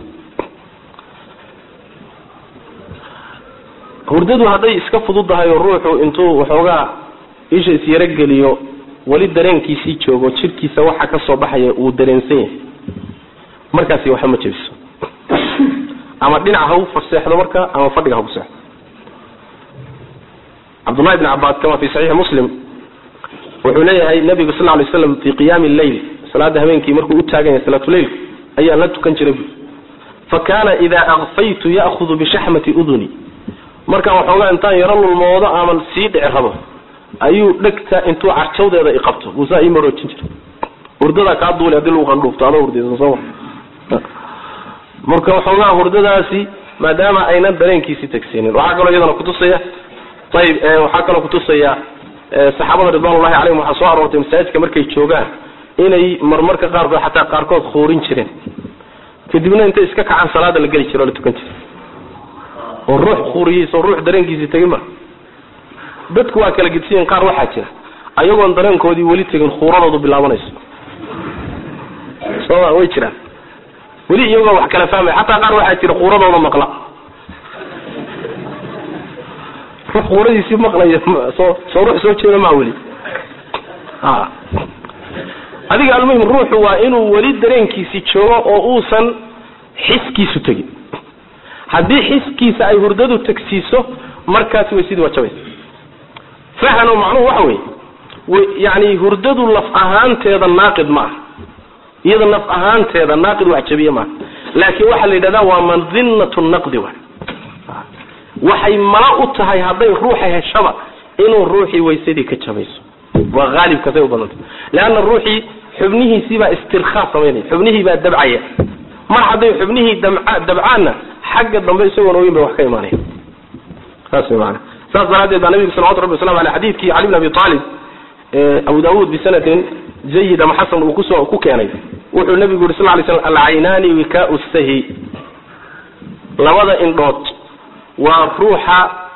hurdadu hadday iska fududahay oo ruuxu intuu waxoogaa isha isyarogeliyo weli dareenkiisii joogo jirkiisa waxa ka soo baxaya uu dareensan yahay markaasi waxba ma jebiso ama dhinac ha u faseexdo marka ama fadhiga ha ku seexdo cabdullahi bn cabaas kama fi saxiixi muslim wuxuu leeyahay nabigu sal lay slam fi qiyaami lleyl salaada habeenkii markuu u taagan yahay salaatuleylka ayaan la tukan jiray bu fa kaana idaa akfaytu ya'hudu bishaxmati uduni markaan waxoogaa intaan yaro lulmoodo ama sii dhici rabo ayuu dhegta intuu carjawdeeda iqabto buusaa ii maroojin jiray hurdadaa kaa duuli hadii lagu qandhuufto adoo hurdaysan sooma marka waxoogaa hurdadaasi maadaama aynan dareenkiisii tagsiinin waxaa kaloo iyadana kutusaya ayib waxaa kaloo kutusaya saxaabada ridwanullahi calayhim waxaa soo aroortay masaajidka markay joogaan inay marmarka qaarkood xataa qaarkood khuurin jireen kadibna intay iska kacaan salaada la geli jiro o la tukan jira oo ruux khuuriyiis oo ruux dareenkiisii tegin ma dadku waa kala gedsiyen qaar waxaa jira ayagoon dareenkoodii weli tegin khuuradoodu bilaabanayso sooma way jiraan weli iyagoo wax kala fahmaya xataa qaar waxaa jira quuradooda maqla ruux quuradiisii maqlaya soo soo ruux soo jeeda maa weli a adiga almuhim ruuxu waa inuu weli dareenkiisi joogo oo uusan xiskiisu tegin haddii xiskiisa ay hurdadu tagsiiso markaasi way sidii waa jabaysa fahano macnuhu waxa weeye yani hurdadu laf ahaanteeda naaqid ma aha iyada naf ahaanteeda naaqid wax jabiye maaha laakiin waxaa la yidhahdaa waa madinatu naqdi wa waxay mala u tahay hadday ruuxa heshaba inuu ruuxii waysadii ka jabayso waa haalibkasay u badanta leanna ruuxii xubnihiisiibaa istirkhaa samaynaya xubnihii baa dabcaya mar hadday xubnihii dabcaanna xagga dambe isagoon ogeyn bay wax ka imaanaya saas maana saas daraaddeed baa nabigu salawatu rabbi waslamu aleh xadiidkii cali bn abi aalib abu daawuud bisanadin jayid ama xasan uu kusoo ku keenay wuxuu nabigu yuri sal lay slam alcaynaani wikaau sahi labada indhood waa ruuxa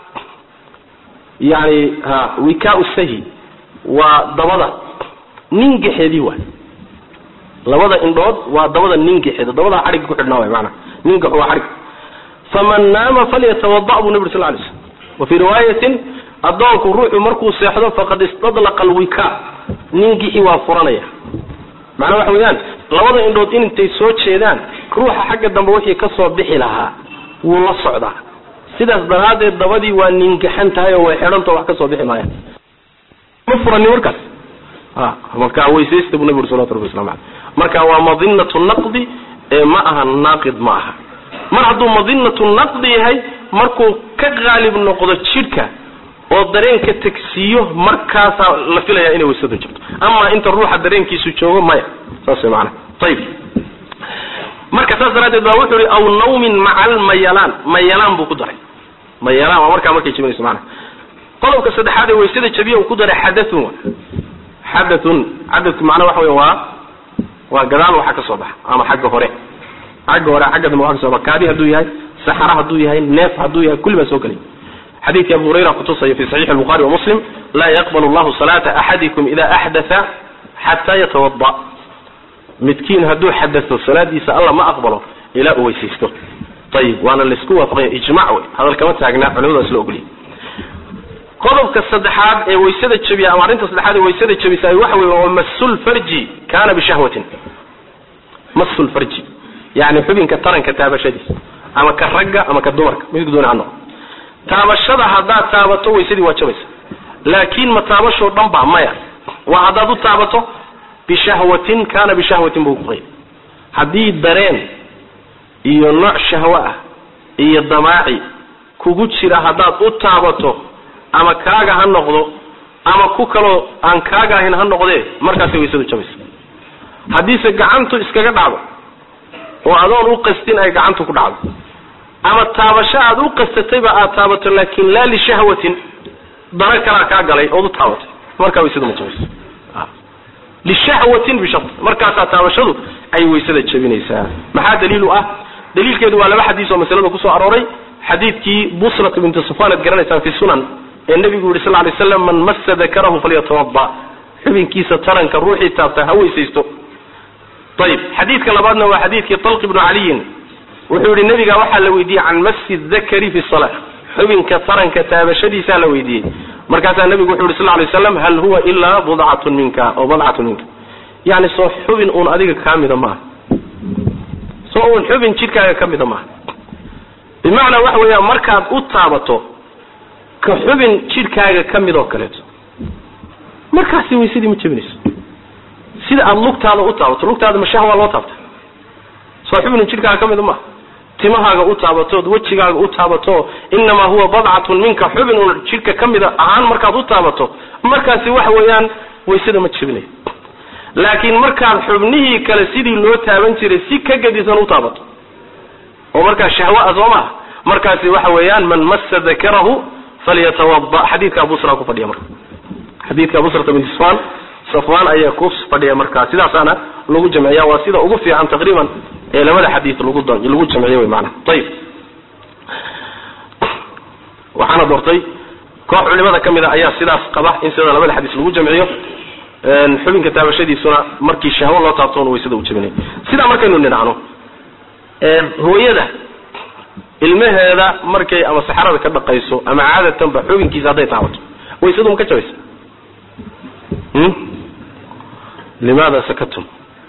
yani ha wikaau sahi waa dabada ningaxeedii waay labada indhood waa dabada ningaxeeda dabada xadhigga ku xidhnaa way maanaa ningaxu waa xadhig faman naama falyatawada buu nabi ur sal lay slam wa fii riwaayatin addoonku ruuxu markuu seexdo faqad istadlaqa alwika ningixi waa furanaya macnaa waxa weeyaan labada indhood in intay soo jeedaan ruuxa xagga dambe wixii ka soo bixi lahaa wuu la socdaa sidaas daraaddeed dabadii waa ningaxan tahay oo way xidhantao wax ka soo bixi maayaan ma furani markaas a marka weysaysta buu nabi uri salawatu rabbi waslamu aleyh marka waa madinatu naqdi ee ma aha naaqid ma aha mar hadduu madinatu naqdi yahay markuu ka qaalib noqdo jidhka oo dareenka tegsiiyo markaasaa la filaya inay waysadu jirto ama inta ruuxa dareenkiisu joogo maya saas maana ayib marka saas daraaddeed baa wuxuu ihi aw nawmin maca almayalaan mayalaan buu ku daray mayalaan waa markaa markay jabinayso maana qodobka saddexaad ee waysada jabiya uu ku daray xadathun xadathun xadathku macnaa waxa wey waa waa gadaal waxa ka soo baxa ama xagga hore xagga hore xagga dambe waxa ka soo baxa kaadi hadduu yahay saxara hadduu yahay neef hadduu yahay kulli baa soo gelay xadiidkii abu hurayra kutusaya fi saxiixi lbukhari wa muslim laa yaqbal allahu salaata axadikum ida axdatha xataa yatawada midkiin hadduu xadao salaadiisa alla ma aqbalo ilaa uu weysaysto ayib waana laysku waafaqanya ijmac wey hadal kama taagnaa culimadu waa isla ogoliyay qodobka saddexaad ee waysada jabiya ama arrinta saddexaad ee waysada jabisa waxa wey waa masul farji kana bishahwatin masul farji yani xubinka taranka taabashadiisa ama ka ragga ama ka dumarka midku dooni ha noqo taabashada haddaad taabato waysadii waa jabaysa laakiin ma taabashoo dhan ba maya waa haddaad u taabato bishahwatin kana bishahwatin buu kuqay haddii dareen iyo nooc shahwo ah iyo damaaci kugu jira haddaad u taabato ama kaaga ha noqdo ama ku kaloo aan kaaga ahayn ha noqdee markaasay waysadu jabaysa haddiise gacantu iskaga dhacdo oo adoon u qastin ay gacantu ku dhacdo ama taabasho aad u qastatayba aad taabato laakin laa lishahwatin dana kalaa kaa galay ood u taabatay markaa waysada ma jabayso lishahwatin bishart markaasaa taabashadu ay waysada jabinaysaa maxaa daliil u ah daliilkeedu waa laba xadiis oo masalada kusoo arooray xadiidkii busrat bintu safwan ad garanaysaan fi sunan ee nabigu yihi sal lay slam man massa dakarahu falyatawada xubinkiisa taranka ruuxii taabta ha weysaysto ayib xadiidka labaadna waa xadiidkii talq ibnu caliyin wuxuu yihi nabiga waxaa la weydiiyey can masi dakari fi sala xubinka taranka taabashadiisaa la weydiiyey markaasaa nabigu wuxu yhi sal lay slam hal huwa ilaa budcatun minka oo badcatun minka yani soo xubin uun adiga kaa mida maaha soo uun xubin jidhkaaga ka mida maaha bimacnaa waxa weeyaan markaad u taabato ka xubin jidhkaaga ka mid oo kaleeto markaasi waysadii ma jebinayso sida aada lugtaada u taabato lugtaada mashaha waa loo taabta soo xubin jidhkaaga ka mida maaha timahaaga u taabatood wejigaaga u taabato inamaa huwa badcatun minka xubin uun jidhka ka mida ahaan markaad u taabato markaasi waxa weeyaan waysada ma jebinayo laakiin markaad xubnihii kale sidii loo taaban jiray si ka gadisan u taabato oo markaa shahwa a soo maha markaasi waxa weeyaan man massa dakarahu falyatawada xadiidka abusra ku fadhiya marka xadiidka abusrata binti safwan safwan ayaa ku fadhiya markaa sidaasaana lagu jamciya waa sida ugu fiican taqriiban ee labada xadiid lagu lagu jamciyo wey maana ayib waxaana doortay koox culimada ka mid a ayaa sidaas qaba in sida labada xadiis lagu jamciyo xubinka taabashadiisuna markii shahwo loo taabtoon waysada u jabinay sidaa markaynu nidhacno hooyada ilmaheeda markay ama saxarada ka dhaqayso ama caadatanba xubinkiisa hadday taabato waysadu ma ka jabaysa limaada sakatum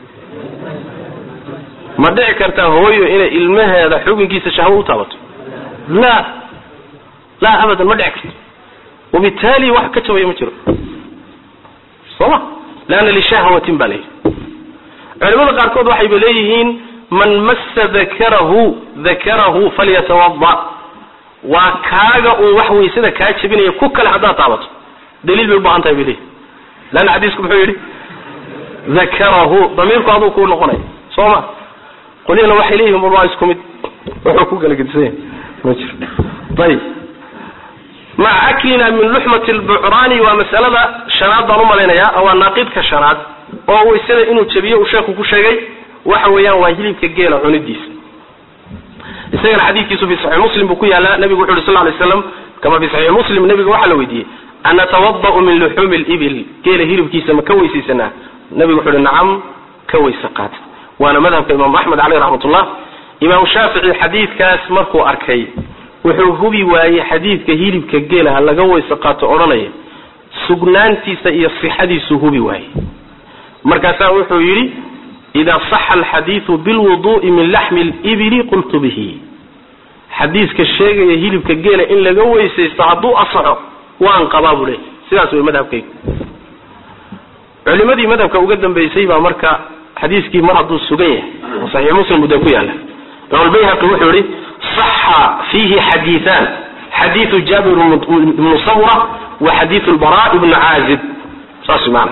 ma dhici kartaa hooyo inay ilmaheeda xubinkiisa shahwo u taabato la laa abadan ma dhici karto wabitaali wax ka jabaya ma jiro sooma leanna lishahwatin baa layidhi culimada qaarkood waxayba leeyihiin man massa dakarahu dakarahu falyatawada waa kaaga uun wax waysada kaa jebinaya ku kale haddaad taabato daliil bay ubaahan tahay bay leeyihin leanna xadiisku muxuu yidhi dakarahu damiirku aduu kuu noqonaya soo ma qolyana waxay leeyihin bal waa isku mid wuxuu ku kala gedisan yahay ma jiro ayib maca aklina min luxmati lbucraani waa masalada shanaad baan umalaynayaa waa naaqidka shanaad oo waysada inuu jabiyo uu sheekhu ku sheegay waxa weeyaan waa hilibka geela cunidiisa isagana xadiidkiisu fi saxiix muslim buu ku yaalaa nabigu wuxu uhi sal lay slam kama fi saxiix muslim nabiga waxaa la weydiiyey anatawada'u min luxuumi libil geela hilibkiisa ma ka weysaysanaa nabigu wuxu uhi nacam ka weyse qaata waana madhabka imaamu axmed caleyh raxmatullah imaamu shaafici xadiidkaas markuu arkay wuxuu hubi waayey xadiidka hilibka geelaha laga weyse qaato odhanaya sugnaantiisa iyo sixadiisuu hubi waayey markaasaa wuxuu yidhi ida saxa alxadiidu bilwudu'i min laxmi libili qultu bihi xadiiska sheegaya hilibka geela in laga weysaysto hadduu asaxo waan qabaa buu leey sidaas wey madhabkaygu culimadii madhabka uga dambaysay baa marka xadiiskii mar hadduu sugan yahay oo saxiix muslim buu dee ku yaala imaam albayhaqi wuxuu yihi saxa fiihi xadiiaan xadiiu jaabir ibnu samura wa xadiiu lbara ibnu caazib saas maana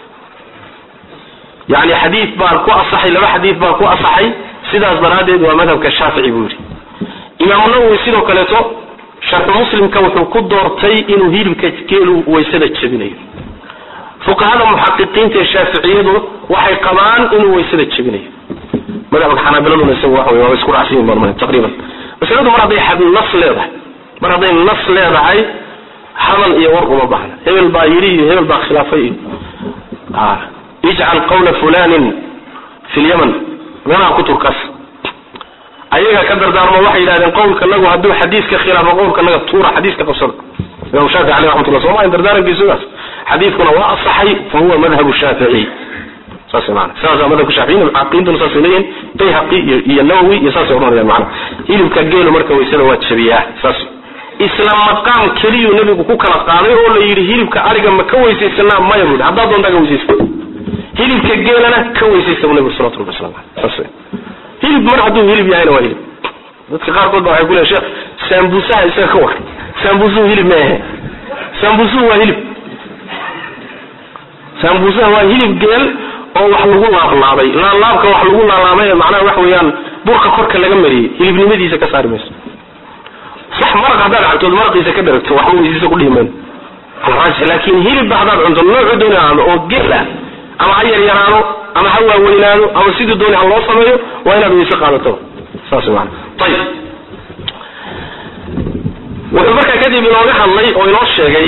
yani xadii baa ku asaxay laba xadiid baa ku asaxay sidaas daraaddeed waa madhabka shaafici buu yidhi imaamu nawowi sidoo kaleeto sharxu muslimka wuxuu ku doortay inuu hilibka geelu waysada jebinayo fuqahada muxaqiqiinta ee shaaficiyadu waxay qabaan inuu waysada jebinayo madhabka xanaabiladuna isagu waxa wey waa isku raacsan yihin baan taqriiban masaladu mar hadday nas leedahay mar hadday nas leedahay hadal iyo war uma baahna hebel baa yidhi iyo hebel baa khilaafay iyo ijcal qawla fulanin fi lyaman meelaha kuturkaas ayaga ka dardaarmo waxay yidhahdeen qowlkanagu hadduu xadiiska khilaafo qowlkanaga tuura xadiiska qabsada imam shaafici aleh raxmatullah soo maa dardaarankiisugaas xadiidkuna waa asaxay fa huwa madhabu shaafici saas maana sidaasaa madhabka shaaficiyina muxaqiqiintuna saasay leeyihin bayhaqi iyo iyo nawowi iyo saasay odhanayaan macana hilibka geelu marka waysada waa jabiyaa saas isla maqaam keliyuu nabigu ku kala qaaday oo la yidhi hilibka ariga ma ka weysaysanaa maya buu haddaad doontaa ka weysaysa hilibka geelana ka weysaysta bu nabigu salawatu rabbi waslamu aleyh saas hilib mar hadduu hilib yahayna waa hilib dadka qaarkood ba waxay ku leeyn sheekh saambuusaha isaga ka war saambuusuhu hilib ma ahe saambuusuhu waa hilib saambuusaha waa hilib geel oo wax lagu laablaabay laablaabka wax lagu laalaabay macnaha wax weeyaan burka korka laga mariyey hilibnimadiisa ka saari mayso sax maraq haddaad cabtood maraqiisa ka dharagto waxba weysiisa ku dhihi mayno laakin hilibba haddaad cunto noocu dooni ahaado oo geel ah ama ha yaryaraado ama ha waaweynaado ama sidii dooni ha loo sameeyo waa inaad weyse qaadato saas maana ayib wuxuu markaa kadib inooga hadlay oo inoo sheegay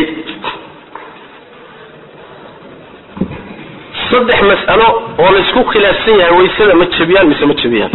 saddex mas'alo oo laysku khilaafsan yahay waysada ma jebiyaan mise ma jebiyaan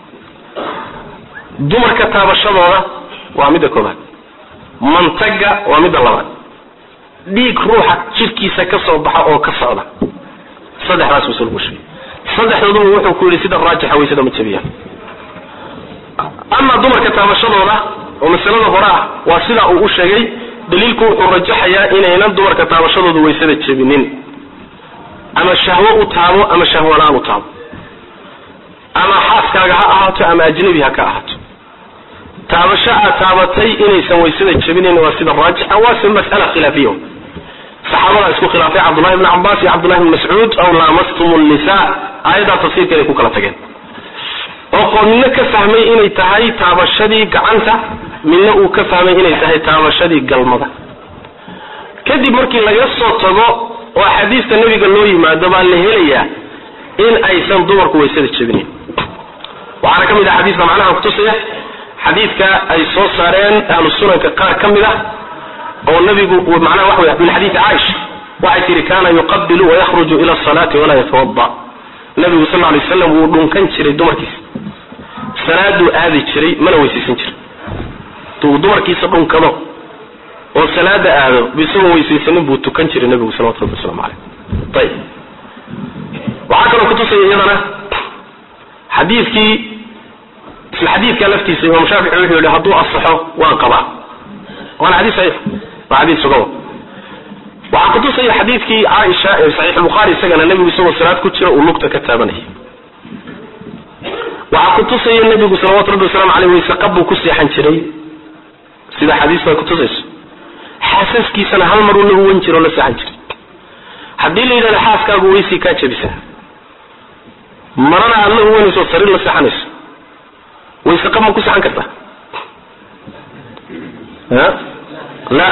dumarka taabashadooda waa midda koobaad mantaga waa midda labaad dhiig ruuxa jidhkiisa ka soo baxa oo ka socda saddexdaas masalo ku sheegay saddexdooduba wuxuu ku yidhi sida raajixa waysada ma jebiyaan ama dumarka taabashadooda oo masalada hore ah waa sidaa uu u sheegay daliilku wuxuu rajaxayaa inaynan dumarka taabashadooda waysada jebinin ama shahwo u taabo ama shahwo la-aan u taabo ama xaaskaaga ha ahaato ama ajnabi ha ka ahaato taabasho aad taabatay inaysan waysada jebinayn waa sida raajixa waase mas'ala khilaafiya saxaabadaa isku khilaafay cabdullahi bni cabaas iyo cabdullahi bni mascuud aw laamastum nisa aayaddaa tafsiirkeeday ku kala tageen oo qoon midna ka fahmay inay tahay taabashadii gacanta midna uu ka fahmay inay tahay taabashadii galmada kadib markii laga soo tago oo axaadiista nebiga loo yimaado baa la helayaa in aysan dumarku waysada jebinayn waxaana ka mid ah xadiiska macnaha kutusaya xadiidka ay soo saareen ahlu sunanka qaar ka mid ah oo nabigu macnaha waxa wey min xadiidi caaisha waxay tihi kana yuqabilu wayakhruju ila asalaati walaa yatawada nabigu sal lay waslam wuu dhunkan jiray dumarkiisa salaaduu aadi jiray mana weysaysan jirin tuu dumarkiisa dhunkado oo salaada aado bisagoo weysaysanin buu tukan jiray nabigu salawatu rabbi waslamu caleyh ayib waxaa kaloo kutusaya iyadana xadiidkii isla xadiidka laftiisa imaam shaafici wuxuu yihi hadduu asaxo waan qabaa waana xadiis saxiix waa xadiis sugan waxaa kutusaya xadiidkii caaisha ee saxiix bukhaari isagana nebigu isagoo salaad ku jira uu lugta ka taabanaya waxaa kutusaya nebigu salawatu rabbi waslamu caleyh wayse qab buu ku seexan jiray sida xadiista ay kutusayso xaasaskiisana hal mar uu la uwan jiro o la seexan jiray haddii la yidhahdo xaaskaagu weysii kaa jabisa marana aad la uwanayso o sariir la seexanayso wayse qab ma ku seexan kartaa a la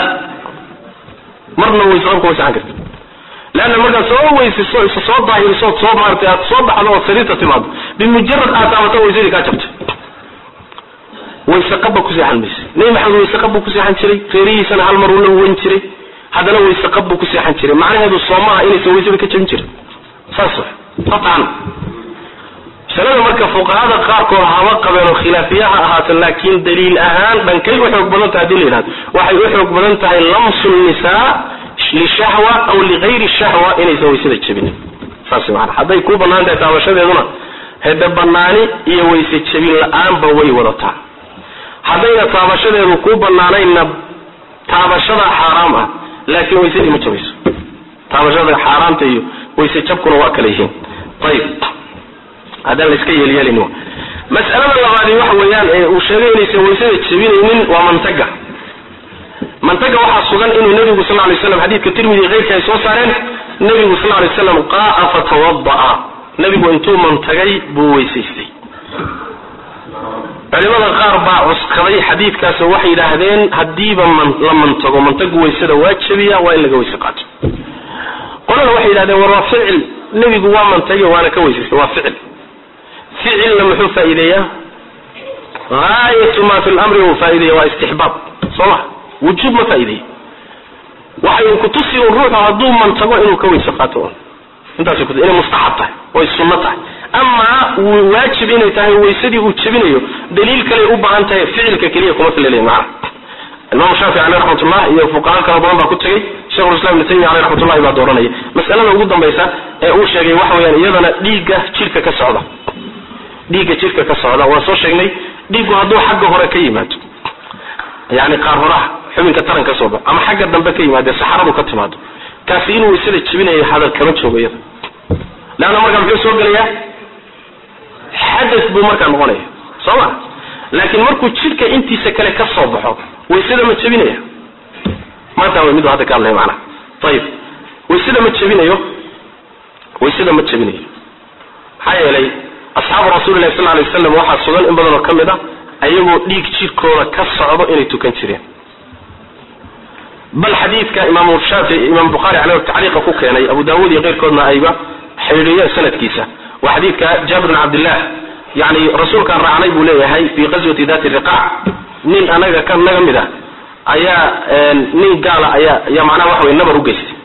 marna wayse qab kuma seexan karta leanna markaad soo weysiso isa soo daahirisood soo maaratay aad soo baxdo ood sariirta timaado bimujarad aad taabato waysadii kaa jabtay wayse qabba ku seexan mayse nebi maxamed wayse qab buu ku seexan jiray reerihiisana hal mar uu la uwan jiray haddana wayse qab buu ku seexan jiray macnaheedu soomaha inaysan waysada ka jabin jirin saas qatan masalada marka fuqahada qaarkood haba qabeen oo khilaafiyaha ahaata laakiin daliil ahaan dhankay u xoog badan tahay hadii la yidhahdo waxay u xoog badan tahay lamsu nisaa lishahwa aw ligayri shahwa inaysan waysada jabinin saas maana hadday ku banaan tahay taabashadeeduna hede banaani iyo wayse jabin la-aanba way wadataa haddayna taabashadeedu ku banaanayna taabashada xaaraam ah laakiin waysadii ma jabayso taabashada xaaraamta iyo wayse jabkuna waa kala yihiin ayib haddaan la iska yeelyeelin mas'alada labaadi waxa weeyaan ee uu sheegay inaysan waysada jabinaynin waa mantaga mantaga waxaa sugan inuu nabigu sal lay slam xadiidka tirmidi keyrka ay soo saareen nabigu sal lay slam qaaa fatawada'a nabigu intuu mantagay buu weysaystay culimada qaar baa cuskaday xadiidkaas waxay yidhaahdeen hadiiba la mantago mantagu waysada waa jabiya waa in laga weyse qaato qolana waxay yidhahdeen war waa ficil nebigu waa mantagay waana ka weysaystay waa ficil ficilna muxuu faa'iideeyaa gaayatu ma fi lamri uu faa'ideeya waa istixbaab soo ma wujuub ma faa'ideeya waxay kutusi un ruuxu hadduu mantago inuu ka weyse qaato intaas inay mustaxab tahay oy sunno tahay amaa waajib inay tahay waysadii uu jebinayo daliil kaley u baahan tahay ficilka keliya kuma filal macna imaam shaafici aleh raxmatullah iyo fuqaha kala badan baa ku tegey shekhulislam ibn taymiya aleh raxmatullahi baa dooranaya masalada ugu dambaysa ee uu sheegay waxa weyaan iyadana dhiigga jidhka ka socda dhiigga jidhka ka socda waan soo sheegnay dhiiggu hadduu xagga hore ka yimaado yani qaar horaha xubinka taran ka soo ba ama xagga dambe ka yimaade saxaradu ka timaado kaasi inuu waysada jebinayo hadal kama joogo iyada leanna markaa muxuu soo gelayaa xadas buu markaa noqonaya soo ma laakiin markuu jidhka intiisa kale ka soo baxo waysada ma jebinaya maanta way midu hadda ka hadlaya macnaha ayib waysada ma jebinayo waysada ma jebinayo maxaa yeelay asxaabu rasuulillahi sal alay waslam waxaa sugan in badan oo ka mid a ayagoo dhiig jidhkooda ka socdo inay tukan jireen bal xadiidka imaam shaafici imaam bukhaari caleyh tacliiqa ku keenay abu daawuud iyo keyrkoodna ayba xidhiidhiyeen sanadkiisa waa xadiidka jaabir bin cabdillah yani rasuulkaan raacnay buu leeyahay fi qaswati dati riqaac nin anaga ka naga mid ah ayaa nin gaala ayaa ayaa macnaha waxa wey nabar ugeystay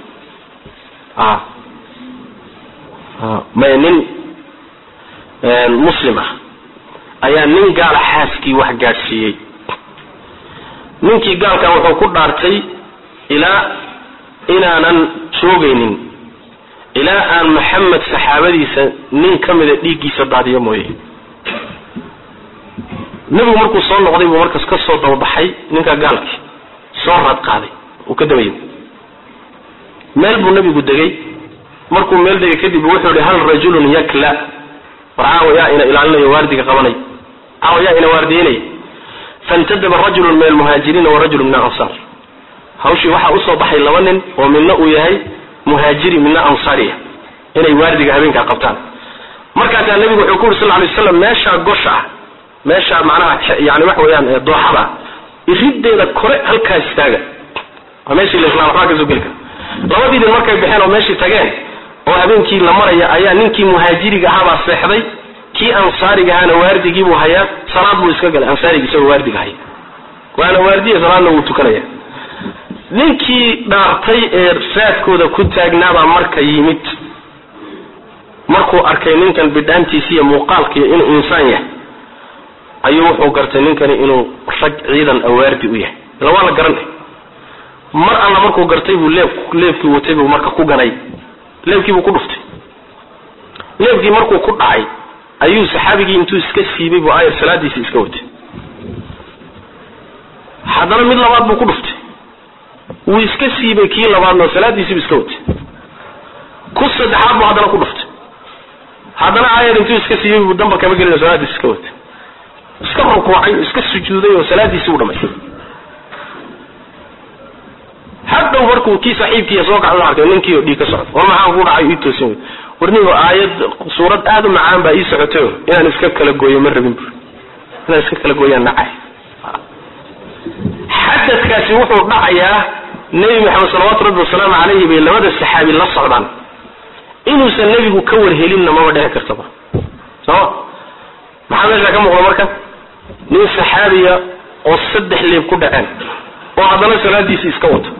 may nin muslim ah ayaa nin gaala xaaskii wax gaadhsiiyey ninkii gaalkan wuxuu ku dhaartay ilaa inaanan joogaynin ilaa aan maxamed saxaabadiisa nin ka mida dhiiggiisa daadiyo mooye nebigu markuu soo noqday buu markaas ka soo dababaxay ninka gaalkii soo raad qaaday uu ka daba yimi meel buu nebigu degay markuu meel degay kadib wuxuu ihi hal rajulun yakla war caawa yaa ina ilaalinayo waardiga qabanay caawa yaa ina waardiyeynaya fantadaba rajulun min almuhaajiriina wa rajulun min alansaar hawshii waxaa usoo baxay laba nin oo midna uu yahay muhaajiri midna ansaariya inay waardiga habeenkaa qabtaan markaasaa nebigu wuxuu ku yuri sal lay waslam meeshaa gosha ah meeshaa macnaha yani waxa weeyaan dooxada iriddeeda kore halkaa istaaga waa meeshii laislam waxbaa kasoo geli kara labadii nin markay baxeen oo meeshii tageen oo habeenkii la maraya ayaa ninkii muhaajiriga ahaabaa seexday kii ansaariga ahaana waardigiibuu hayaa salaad buu iska galay ansaariga isagoo waardiga haya waana waardiya salaadna wuu tukanaya ninkii dhaartay ee raadkooda ku taagnaabaa marka yimid markuu arkay ninkan bidhaantiisa iyo muuqaalkiiyo inuu insaan yahay ayuu wuxuu gartay ninkani inuu rag ciidan awaardi u yahay ila waa la garanay mar alla markuu gartay buu leeb leebkii watay buu marka ku ganay leebkii buu ku dhuftay leebkii markuu ku dhacay ayuu saxaabigii intuu iska siibay buu ayar salaadiisii iska watay haddana mid labaad buu ku dhuftay wuu iska siibay kii labaadna salaadiisiibu iska watay ku saddexaad buu haddana ku dhuftay haddana ayar intuu iska siibay buu damba kama gelin salaadiisi iska watay iska rukuucay iska sujuuday oo salaadiisii u dhamaystay hadhow markuu kii saaxiibkiiya soo kaca arkay ninkii oo dhiig ka socda war maxaa ku dhacay ii toosin wey warnigo aayad suurad aad u macaan baa ii socotayo inaan iska kala gooyo ma rabin bur inaan iska kala gooyaan nacay xadadkaasi wuxuu dhacayaa nebi maxamed salawaatu rabbi wasalaamu calayhi bay labada saxaabi la socdaan inuusan nebigu ka warhelinna maba dhici kartaba sooma maxaa meesha ka muuqda marka nin saxaabiya oo saddex leeb ku dhaceen oo haddana salaadiisii iska wato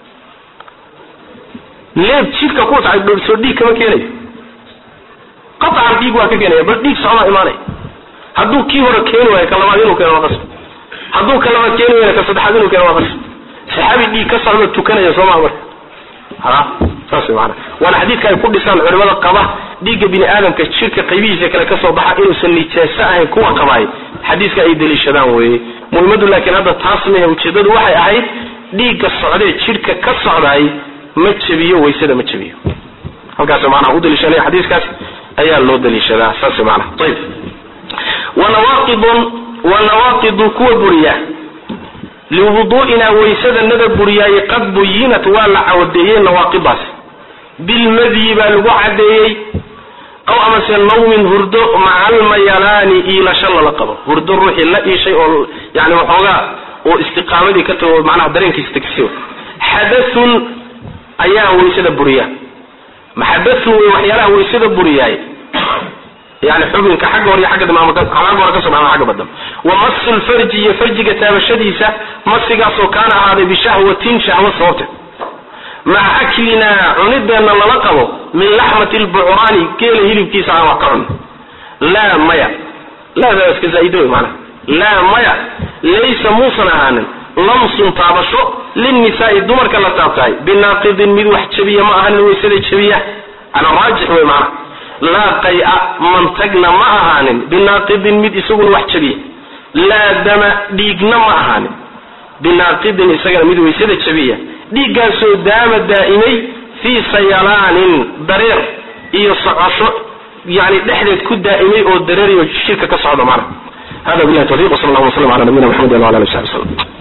leeb jidka ku dhacay dhoorsoo dhiig kama keenayo qaطcan dhiig waa ka keenaya bal dhiig socdaa imaanaya hadduu kii hore keeni waayo ka labaad inuu keeno waa qasb hadduu ka labaad keeni waayo ka saddexaad inuu keeno waa qasb saxaabi dhiig ka socda tukanaya soo maha marka ha saas maana waana xadiidka ay ku dhisaan culimada qaba dhiigga bini aadamka jirka qaybihiisa kale kasoo baxa inuusan nijaaso ahayn kuwa qabaay xadiiska ay daliishadaan weye muhimmadu laakiin hadda taas mehe ujeedadu waxay ahayd dhiigga socdee jidhka ka socdaay ma jebiyo waysada ma jebiyo halkaas maanaa u daliishanaya xadiiskaas ayaa loo daliishadaa saas maanaa ayib wanawaqidun wanawaaqidu kuwa buriya liwuduu'inaa waysadanada buriyaaye qad buyinat waa la cawadeeyey nawaaqidaas bilmadyi baa lagu cadeeyey aw amase nawmin hurdo maca almayalaani iilasho lala qabo hurdo ruuxii la iishay oo yani waxoogaa oo istiqaamadii ka tago macnaha dareenkiisa tagsiyo xadathun ayaa waysada buriya maxadathun wey waxyaalaha waysada buriyaay yani xubinka xagga hore iyo xagga dambe ama xagga hore kasoo ama xagga badan wa masu lfarji iyo farjiga taabashadiisa masigaasoo kaana ahaaday bishahwatin shahwa sababteed maca aklinaa cunideenna lala qabo min laxmati lbucraani geela hilibkiisa aan wax ka cun laa maya laada iska zaa'ido wey maanaa laa maya laysa muusan ahaanin lamsun taabasho linnisaai dumarka la taabtahay binaaqidin mid wax jabiya ma ahanin waysada jabiya ana raajix wey maanaa laa qay-a mantagna ma ahaanin binaaqidin mid isaguna wax jabiya laa dama dhiigna ma ahaanin binaaqidin isagana mid waysada jabiya dhiiggaasoo daama daa'imay fii sayalaanin dareer iyo socosho yani dhexdeed ku daa'imay oo dareerayo shirka ka socda maana hada billahi tawfiq wsala allah waslam ala nabiyina mxamedi wala ali w sabi slm